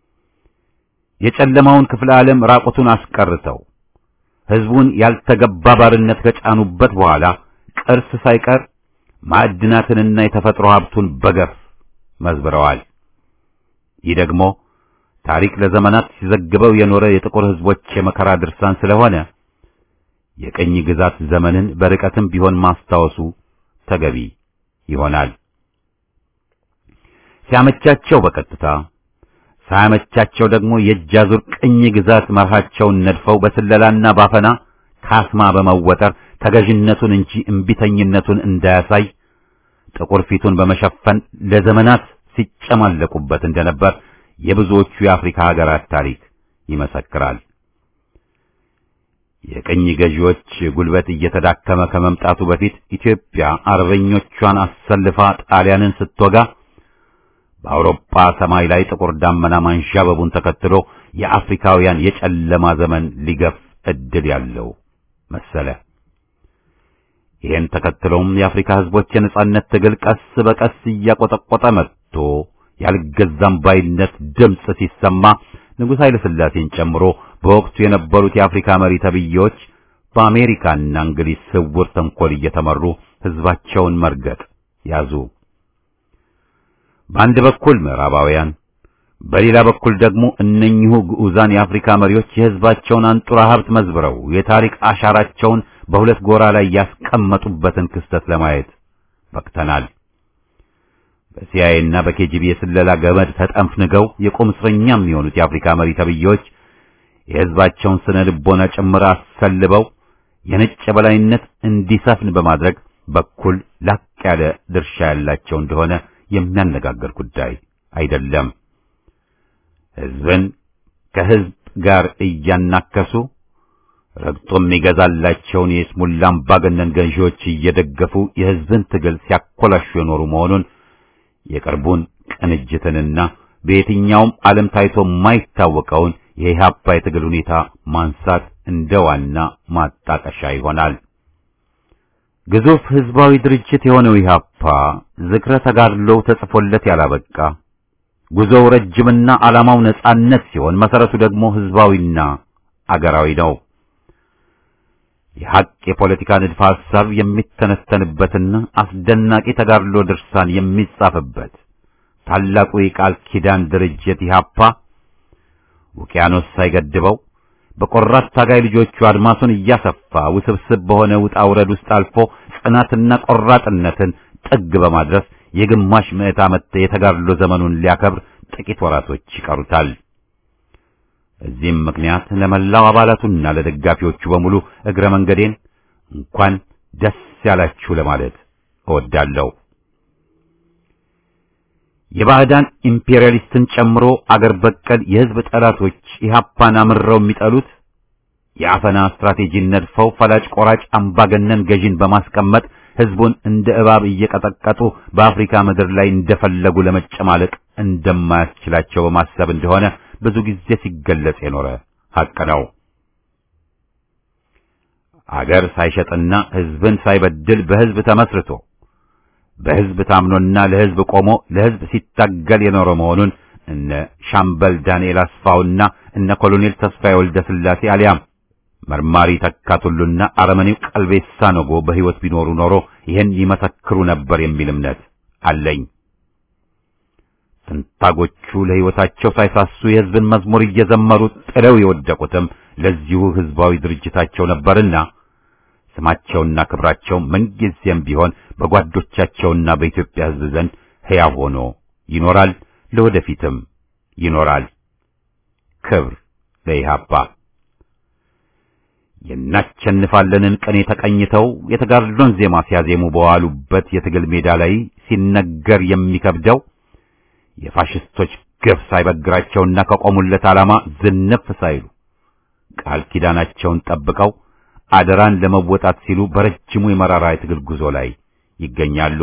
የጨለማውን ክፍለ ዓለም ራቁቱን አስቀርተው ሕዝቡን ያልተገባ ባርነት ከጫኑበት በኋላ ቅርስ ሳይቀር ማዕድናትንና የተፈጥሮ ሀብቱን በገፍ መዝብረዋል። ይህ ደግሞ ታሪክ ለዘመናት ሲዘግበው የኖረ የጥቁር ሕዝቦች የመከራ ድርሳን ስለሆነ የቅኝ ግዛት ዘመንን በርቀትም ቢሆን ማስታወሱ ተገቢ ይሆናል። ሲያመቻቸው በቀጥታ ሳያመቻቸው ደግሞ የእጅ አዙር ቅኝ ግዛት መርሃቸውን ነድፈው በስለላና ባፈና ካስማ በመወጠር ተገዥነቱን እንጂ እምቢተኝነቱን እንዳያሳይ ጥቁር ፊቱን በመሸፈን ለዘመናት ሲጨማለቁበት እንደነበር የብዙዎቹ የአፍሪካ ሀገራት ታሪክ ይመሰክራል። የቅኝ ገዢዎች ጉልበት እየተዳከመ ከመምጣቱ በፊት ኢትዮጵያ አርበኞቿን አሰልፋ ጣሊያንን ስትወጋ በአውሮፓ ሰማይ ላይ ጥቁር ዳመና ማንዣበቡን ተከትሎ የአፍሪካውያን የጨለማ ዘመን ሊገፍ እድል ያለው መሰለ። ይህን ተከትሎም የአፍሪካ ሕዝቦች የነጻነት ትግል ቀስ በቀስ እያቆጠቆጠ መጥቶ ያልገዛም ባይነት ድምፅ ሲሰማ ንጉሥ ኃይለ ሥላሴን ጨምሮ በወቅቱ የነበሩት የአፍሪካ መሪ ተብዬዎች በአሜሪካና እንግሊዝ ስውር ተንኮል እየተመሩ ሕዝባቸውን መርገጥ ያዙ። በአንድ በኩል ምዕራባውያን፣ በሌላ በኩል ደግሞ እነኚሁ ግዑዛን የአፍሪካ መሪዎች የሕዝባቸውን አንጡራ ሀብት መዝብረው የታሪክ አሻራቸውን በሁለት ጎራ ላይ ያስቀመጡበትን ክስተት ለማየት በቅተናል። በሲአይኤ እና በኬጂቢ የስለላ ገመድ ተጠንፍንገው የቁም እስረኛ የሚሆኑት የአፍሪካ መሪ ተብዬዎች የሕዝባቸውን ስነ ልቦና ጭምር አሰልበው የነጭ የበላይነት እንዲሰፍን በማድረግ በኩል ላቅ ያለ ድርሻ ያላቸው እንደሆነ የሚያነጋግር ጉዳይ አይደለም። ሕዝብን ከሕዝብ ጋር እያናከሱ ረግጦ የሚገዛላቸውን የስሙላ አምባገነን ገዢዎች እየደገፉ የሕዝብን ትግል ሲያኮላሹ የኖሩ መሆኑን የቅርቡን ቅንጅትንና በየትኛውም ዓለም ታይቶ የማይታወቀውን የኢህአፓ የትግል ሁኔታ ማንሳት እንደ ዋና ማጣቀሻ ይሆናል። ግዙፍ ሕዝባዊ ድርጅት የሆነው ኢህአፓ ዝክረ ተጋድሎው ተጽፎለት ያላበቃ ጉዞው ረጅምና ዓላማው ነጻነት ሲሆን መሰረቱ ደግሞ ሕዝባዊና አገራዊ ነው። የሐቅ የፖለቲካ ንድፈ ሐሳብ የሚተነተንበትና አስደናቂ ተጋድሎ ድርሳን የሚጻፍበት ታላቁ የቃል ኪዳን ድርጅት ኢህአፓ ውቅያኖስ ሳይገድበው በቆራት ታጋይ ልጆቹ አድማሱን እያሰፋ ውስብስብ በሆነ ውጣ ውረድ ውስጥ አልፎ ጽናትና ቆራጥነትን ጥግ በማድረስ የግማሽ ምዕት ዓመት የተጋድሎ ዘመኑን ሊያከብር ጥቂት ወራቶች ይቀሩታል። በዚህም ምክንያት ለመላው አባላቱና ለደጋፊዎቹ በሙሉ እግረ መንገዴን እንኳን ደስ ያላችሁ ለማለት እወዳለሁ። የባዕዳን ኢምፔሪያሊስትን ጨምሮ አገር በቀል የሕዝብ ጠላቶች ኢህአፓን አምረው የሚጠሉት የአፈና ስትራቴጂን ነድፈው ፈላጭ ቆራጭ አምባገነን ገዢን በማስቀመጥ ሕዝቡን እንደ እባብ እየቀጠቀጡ በአፍሪካ ምድር ላይ እንደፈለጉ ለመጨማለቅ እንደማያስችላቸው በማሰብ እንደሆነ ብዙ ጊዜ ሲገለጽ የኖረ ሐቅ ነው። አገር ሳይሸጥና ሕዝብን ሳይበድል በሕዝብ ተመስርቶ በሕዝብ ታምኖና ለሕዝብ ቆሞ ለሕዝብ ሲታገል የኖረ መሆኑን እነ ሻምበል ዳንኤል አስፋውና እነ ኮሎኔል ተስፋዬ ወልደ ሥላሴ አሊያም መርማሪ ተካቱሉና አረመኔው ቀልቤሳ ነጎ በሕይወት ቢኖሩ ኖሮ ይህን ይመሰክሩ ነበር የሚል እምነት አለኝ። ትንታጎቹ ለሕይወታቸው ሳይሳሱ የሕዝብን መዝሙር እየዘመሩ ጥለው የወደቁትም ለዚሁ ሕዝባዊ ድርጅታቸው ነበርና ስማቸውና ክብራቸው ምንጊዜም ቢሆን በጓዶቻቸውና በኢትዮጵያ ሕዝብ ዘንድ ሕያው ሆኖ ይኖራል፣ ለወደፊትም ይኖራል። ክብር ለኢህአፓ። የናቸንፋለንን ቅኔ ተቀኝተው የተጋድሎን ዜማ ሲያዜሙ በዋሉበት የትግል ሜዳ ላይ ሲነገር የሚከብደው የፋሽስቶች ግፍ ሳይበግራቸውና ከቆሙለት ዓላማ ዝንፍ ሳይሉ ቃል ኪዳናቸውን ጠብቀው አደራን ለመወጣት ሲሉ በረጅሙ የመራራ የትግል ጉዞ ላይ ይገኛሉ።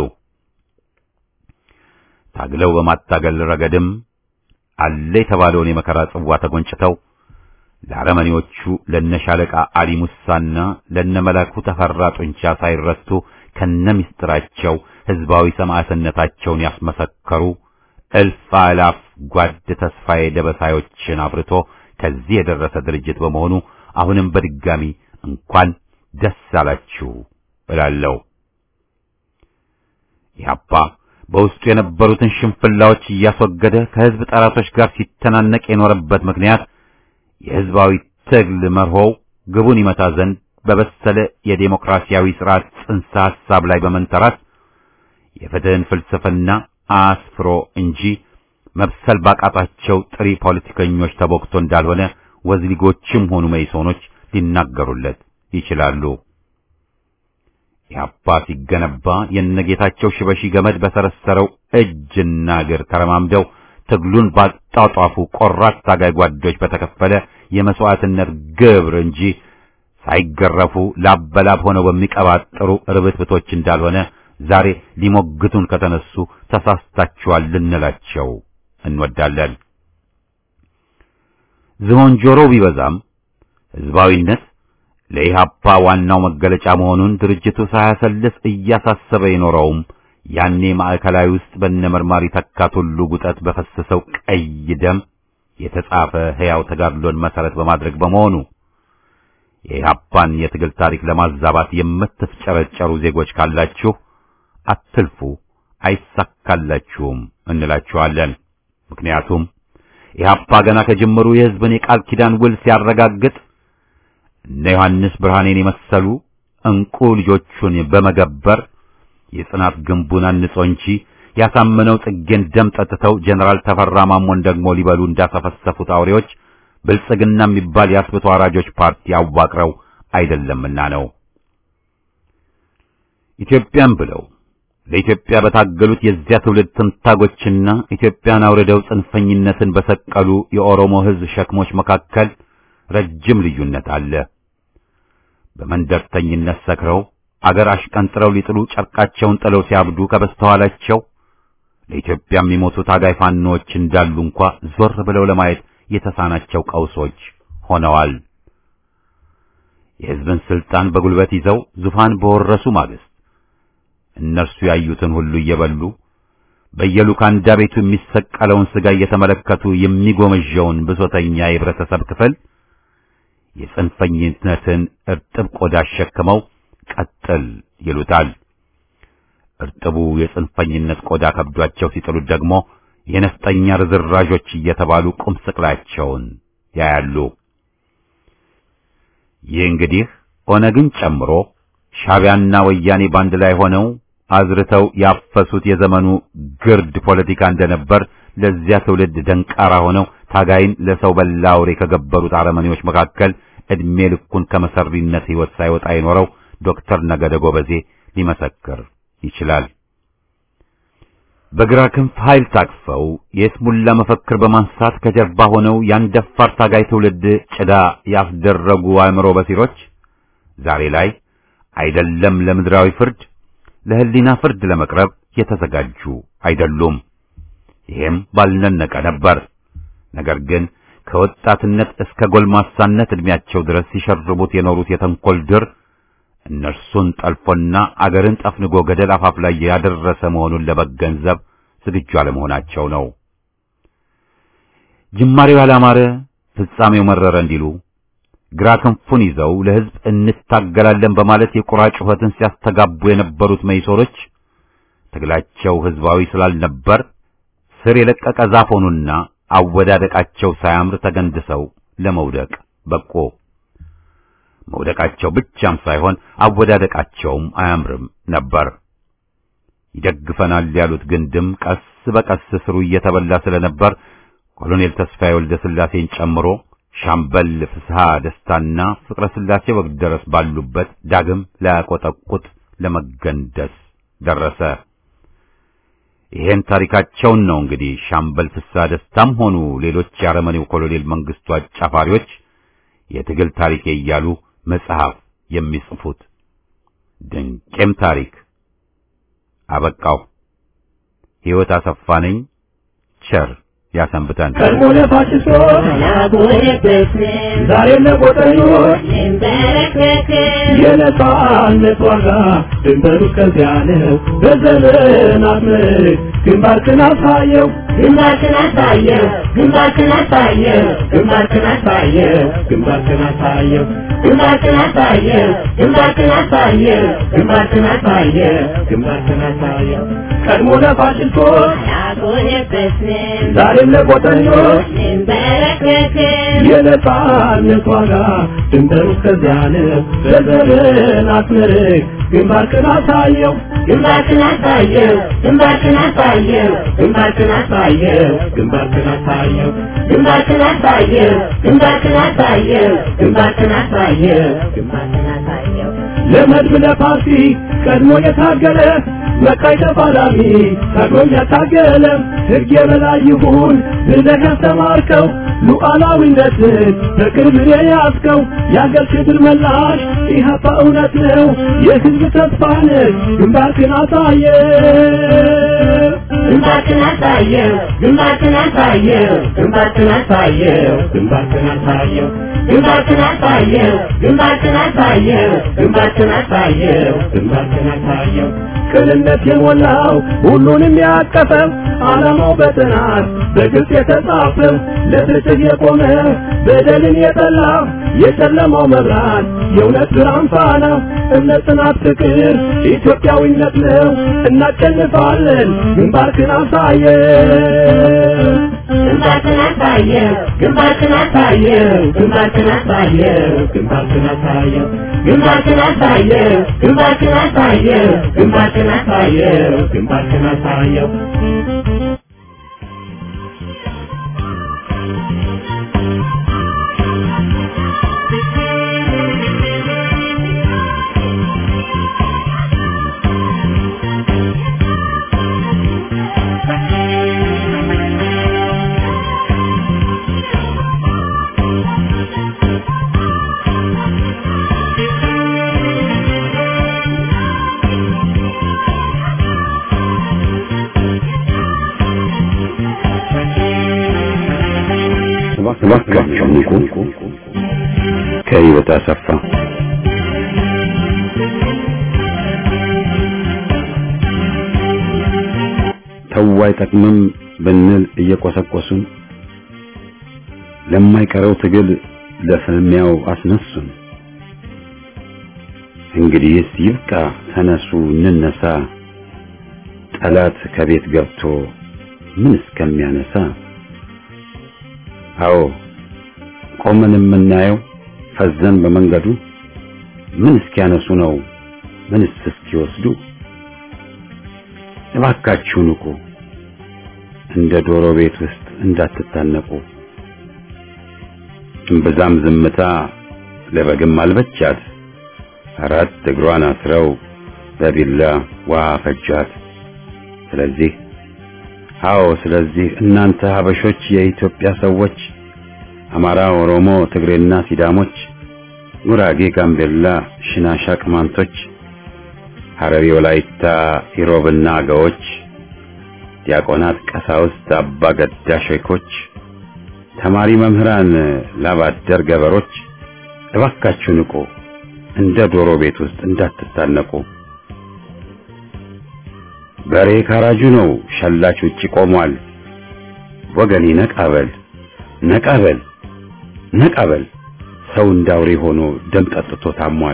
ታግለው በማታገል ረገድም አለ የተባለውን የመከራ ጽዋ ተጎንጭተው ለአረመኔዎቹ ለነሻለቃ አሊ ሙሳና ለነመላኩ ተፈራ ጡንቻ ሳይረቱ ከነሚስጥራቸው ሕዝባዊ ሰማዕትነታቸውን ያስመሰከሩ እልፍ አላፍ ጓድ ተስፋዬ ደበሳዮችን አፍርቶ ከዚህ የደረሰ ድርጅት በመሆኑ አሁንም በድጋሚ እንኳን ደስ አላችሁ እላለሁ። ኢህአፓ በውስጡ የነበሩትን ሽንፍላዎች እያስወገደ ከሕዝብ ጠላቶች ጋር ሲተናነቅ የኖረበት ምክንያት የሕዝባዊ ትግል መርሆው ግቡን ይመታ ዘንድ በበሰለ የዴሞክራሲያዊ ስርዓት ጽንሰ ሐሳብ ላይ በመንተራት የፍትህን ፍልስፍና አስፍሮ እንጂ መብሰል ባቃጣቸው ጥሪ ፖለቲከኞች ተቦክቶ እንዳልሆነ ወዝሊጎችም ሆኑ መይሶኖች ሊናገሩለት ይችላሉ። ኢህአፓ ሲገነባ የነጌታቸው ሽበሺ ገመድ በሰረሰረው እጅና እግር ተረማምደው ትግሉን ባጣጧፉ ቆራጥ ታጋይ ጓዶች በተከፈለ የመስዋዕትነት ግብር እንጂ ሳይገረፉ ላበላብ ሆነው በሚቀባጥሩ ርብትብቶች እንዳልሆነ ዛሬ ሊሞግቱን ከተነሱ ተሳስታችኋል ልንላቸው እንወዳለን። ዝሆን ጆሮ ቢበዛም ሕዝባዊነት ለኢህአፓ ዋናው መገለጫ መሆኑን ድርጅቱ ሳያሰልስ እያሳሰበ የኖረውም ያኔ ማዕከላዊ ውስጥ በነመርማሪ ተካት ሁሉ ጉጠት በፈሰሰው ቀይ ደም የተጻፈ ሕያው ተጋድሎን መሰረት በማድረግ በመሆኑ የኢህአፓን የትግል ታሪክ ለማዛባት የምትፍጨረጨሩ ዜጎች ካላችሁ አትልፉ፣ አይሳካላችሁም እንላችኋለን። ምክንያቱም ኢህአፓ ገና ከጅምሩ የሕዝብን የቃል ኪዳን ውል ሲያረጋግጥ እነ ዮሐንስ ብርሃኔን የመሰሉ እንቁ ልጆቹን በመገበር የጽናት ግንቡን አንጾ እንጂ ያሳመነው ጽጌን ደም ጠጥተው ጀነራል ተፈራ ማሞን ደግሞ ሊበሉ እንዳሰፈሰፉት አውሬዎች ብልጽግና የሚባል የአስብቶ አራጆች ፓርቲ አዋቅረው አይደለምና ነው። ኢትዮጵያን ብለው ለኢትዮጵያ በታገሉት የዚያ ትውልድ ትንታጎችና ኢትዮጵያን አውርደው ጽንፈኝነትን በሰቀሉ የኦሮሞ ሕዝብ ሸክሞች መካከል ረጅም ልዩነት አለ። በመንደርተኝነት ሰክረው አገር አሽቀንጥረው ሊጥሉ ጨርቃቸውን ጥለው ሲያብዱ ከበስተኋላቸው ለኢትዮጵያ የሚሞቱ ታጋይ ፋኖዎች እንዳሉ እንኳ ዞር ብለው ለማየት የተሳናቸው ቀውሶች ሆነዋል። የሕዝብን ስልጣን በጉልበት ይዘው ዙፋን በወረሱ ማግስት እነርሱ ያዩትን ሁሉ እየበሉ በየሉካንዳ ቤቱ የሚሰቀለውን ሥጋ እየተመለከቱ የሚጎመዣውን ብሶተኛ የህብረተሰብ ክፍል የጽንፈኝነትን እርጥብ ቆዳ አሸክመው ቀጥል ይሉታል። እርጥቡ የጽንፈኝነት ቆዳ ከብዷቸው ሲጥሉት ደግሞ የነፍጠኛ ርዝራዦች እየተባሉ ቁም ስቅላቸውን ያያሉ። ይህ እንግዲህ ኦነግን ጨምሮ ሻዕቢያና ወያኔ ባንድ ላይ ሆነው አዝርተው ያፈሱት የዘመኑ ግርድ ፖለቲካ እንደነበር ለዚያ ትውልድ ደንቃራ ሆነው ታጋይን ለሰው በላ አውሬ ከገበሩት አረመኔዎች መካከል ዕድሜ ልኩን ከመሰሪነት ሕይወት ሳይወጣ የኖረው ዶክተር ነገደ ጎበዜ ሊመሰክር ይችላል። በግራ ክንፍ ኃይል ታቅፈው የስሙላ መፈክር በማንሳት ከጀርባ ሆነው ያን ደፋር ታጋይ ትውልድ ጭዳ ያስደረጉ አእምሮ በሲሮች ዛሬ ላይ አይደለም ለምድራዊ ፍርድ ለሕሊና ፍርድ ለመቅረብ የተዘጋጁ አይደሉም። ይሄም ባልነነቀ ነበር። ነገር ግን ከወጣትነት እስከ ጎልማሳነት ዕድሜያቸው ድረስ ሲሸርቡት የኖሩት የተንኮል ድር እነርሱን ጠልፎና አገርን ጠፍንጎ ገደል አፋፍ ላይ ያደረሰ መሆኑን ለመገንዘብ ዝግጁ አለመሆናቸው ነው። ጅማሬው ያላማረ ፍጻሜው መረረ እንዲሉ ግራ ክንፉን ይዘው ለሕዝብ እንታገላለን በማለት የቁራ ጩኸትን ሲያስተጋቡ የነበሩት መይሶሮች ትግላቸው ሕዝባዊ ስላልነበር ስር የለቀቀ ዛፍ ሆኑና አወዳደቃቸው ሳያምር ተገንድሰው ለመውደቅ በቆ። መውደቃቸው ብቻም ሳይሆን አወዳደቃቸውም አያምርም ነበር። ይደግፈናል ያሉት ግንድም ቀስ በቀስ ስሩ እየተበላ ስለነበር ኮሎኔል ተስፋዬ ወልደ ሥላሴን ጨምሮ ሻምበል ፍስሐ ደስታና ፍቅረ ሥላሴ ወግደረስ ባሉበት ዳግም ላያቆጠቁጥ ለመገንደስ ደረሰ። ይሄን ታሪካቸውን ነው እንግዲህ ሻምበል ፍስሐ ደስታም ሆኑ ሌሎች የአረመኔው ኮሎኔል መንግስቱ አጫፋሪዎች የትግል ታሪኬ እያሉ መጽሐፍ የሚጽፉት። ድንቄም ታሪክ አበቃው። ሕይወት አሰፋ ነኝ። ቸር ያሰንብተን። ቀድሞ ለፋሽስቶች ዛሬም ለቆጠኞች የነጻነት ዋጋ ድንበሩ ከዚያ ነው። በዘመናት ምርክ ግንባርክን አሳየው ግንባርክን አሳየው ግንባርክን አሳየው ግንባርክን አሳየው ግንባርክን አሳየው ግንባርክን አሳየው ግንባርክን አሳየው ግንባርክን አሳየው ግንባርክን አሳየው ቀድሞ ለፋሽስቶች አልቆየበትም ዛሬም ለቆጠኞች እንበረከክም የነጻነት ዋጋ ድንበሩ ከዚያ ነው። በዘመናት ምርክ ግንባርክን አሳየው ግንባርክን አሳየው ግንባርክን አሳየው ግንባርክን አሳየው ግንባርክን አሳየው ግንባርክን አሳየው ግንባርክን አሳየው ግንባርክን አሳየው ግንባርክን አሳየው ለመድብ ለፓርቲ ቀድሞ የታገለ መቃይ ተፋላሚ ታግሎም ያታገለ ሕግ የበላይ ይሁን ብለህ ያስተማርከው ሉዓላዊነትን በቅርብ የያዝከው የአገር ክብር መላሽ ኢህአፓ እውነት ነው የሕዝብ ተስፋ ነህ ግንባርክን አሳየ ግንባርክን አሳየው ግንባርክን አሳየው ግንባርክን አሳየው ግንባርክን አሳየው ግንባርክን አሳየው ግንባርክን አሳየው ግንባርክን አሳየው ግንባርክን አሳየው ቅንነት የሞላው ሁሉንም ያቀፈው ዓላማው በጥናት በግልጽ የተጻፈው ለፍትህ የቆመ በደልን የጠላ የጨለማው መብራት የእውነት ብርሃን ፋና እምነት፣ ጽናት፣ ፍቅር ኢትዮጵያዊነት ነው። እናሸንፋለን። ግንባርክን አሳየው ግንባርክን አሳየው ግንባርክን አሳየው ግንባርክን አሳየው ግንባርክን አሳየው ግንባርክን አሳየው ግንባርክን አሳየው ግንባርክን አሳየው ግንባርክን አሳየው እባካችሁ ንቁ። ከሕይወት አሰፋ ተው አይጠቅምም ብንል እየቆሰቆሱን ለማይቀረው ትግል ለፍልሚያው አስነሱን። እንግዲህስ ይብቃ፣ ተነሱ እንነሳ፣ ጠላት ከቤት ገብቶ ምን እስከሚያነሳ አዎ ቆመን የምናየው ፈዘን በመንገዱ ምን እስኪያነሱ ነው ምንስ እስኪወስዱ እባካችሁ ንቁ እንደ ዶሮ ቤት ውስጥ እንዳትታነቁ እምብዛም ዝምታ ለበግም አልበቻት አራት እግሯን አስረው በቢላ ውሃ ፈጃት ስለዚህ አዎ ስለዚህ እናንተ ሀበሾች የኢትዮጵያ ሰዎች አማራ፣ ኦሮሞ፣ ትግሬና ሲዳሞች፣ ጉራጌ፣ ጋምቤላ፣ ሽናሻ፣ ቅማንቶች፣ ሐረሪ፣ ወላይታ፣ ኢሮብና አገዎች፣ ዲያቆናት፣ ቀሳውስት፣ አባ ገዳ ሼኮች፣ ተማሪ መምህራን፣ ላባደር ገበሮች እባካችሁ ንቁ፣ እንደ ዶሮ ቤት ውስጥ እንዳትታነቁ። በሬ ካራጁ ነው፣ ሸላች ውጪ ቆሟል። ወገኔ ነቃበል ነቃበል ነቃበል፣ ሰው እንዳውሬ ሆኖ ደም ጠጥቶ ታሟል።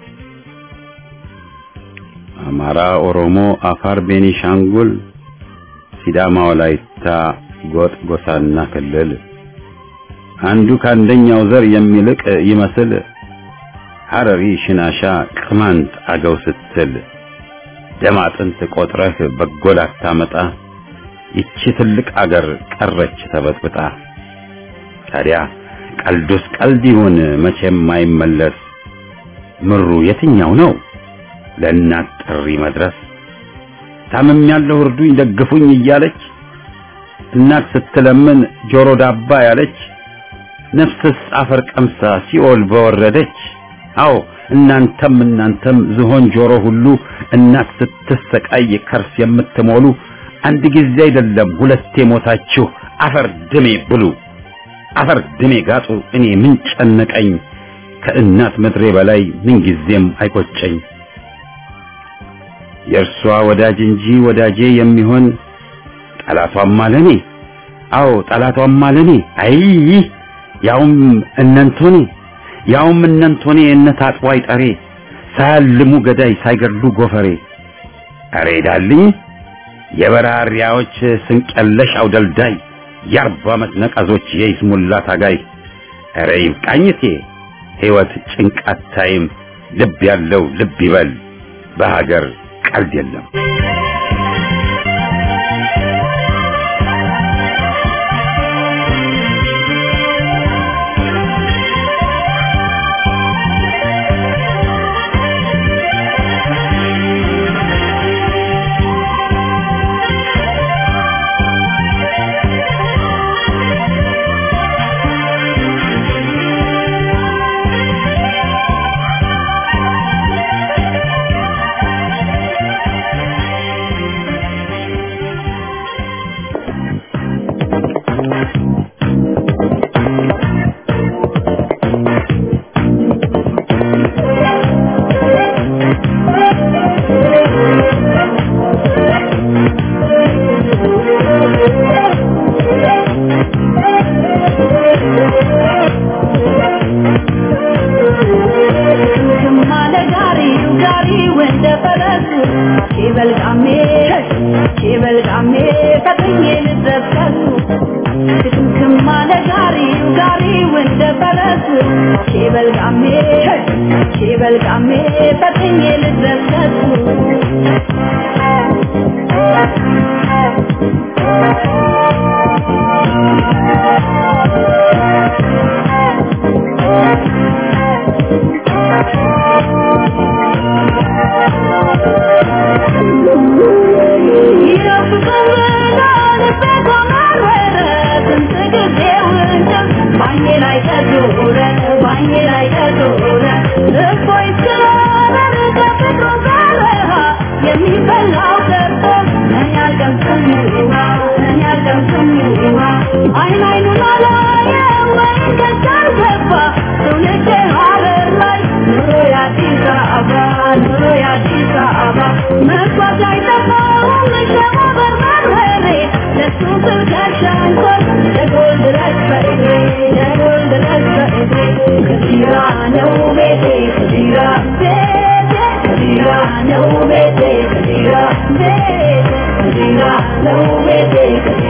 አማራ፣ ኦሮሞ፣ አፋር፣ ቤኒሻንጉል፣ ሲዳማ፣ ወላይታ፣ ጎጥ፣ ጎሳና ክልል አንዱ ከአንደኛው ዘር የሚልቅ ይመስል ሐረሪ፣ ሽናሻ፣ ቅማንት፣ አገው ስትል ደም አጥንት ቆጥረህ በጎል አታመጣ። ይቺ ትልቅ አገር ቀረች ተበጥብጣ። ታዲያ ቀልዱስ ቀልድ ይሁን መቼም አይመለስ። ምሩ የትኛው ነው ለእናት ጥሪ መድረስ? ታምም ያለው እርዱኝ ደግፉኝ እያለች እናት ስትለምን ጆሮ ዳባ ያለች ነፍስስ አፈር ቀምሳ ሲኦል በወረደች። አዎ እናንተም እናንተም ዝሆን ጆሮ ሁሉ እናት ስትሰቃይ ከርስ የምትሞሉ አንድ ጊዜ አይደለም ሁለቴ ሞታችሁ አፈር ድሜ ብሉ፣ አፈር ድሜ ጋጡ። እኔ ምን ጨነቀኝ ከእናት ምድሬ በላይ ምን ጊዜም አይቆጨኝ። የእርሷ ወዳጅ እንጂ ወዳጄ የሚሆን ጠላቷም አለኔ። አዎ ጠላቷም አለኔ። አይ ያውም እነንቶኔ ያውም እነንቶኔ እነ ታጥቦ አይጠሬ ሳያልሙ ገዳይ ሳይገድሉ ጎፈሬ አሬ ዳልኝ የበራሪያዎች ስንቀለሽ አውደልዳይ የአርባ ዓመት ነቀዞች የይስሙላ ታጋይ አሬ ይብቃኝቴ ሕይወት ጭንቃት ታይም ልብ ያለው ልብ ይበል በሀገር ቀልድ የለም። no me dejes, no me dejes,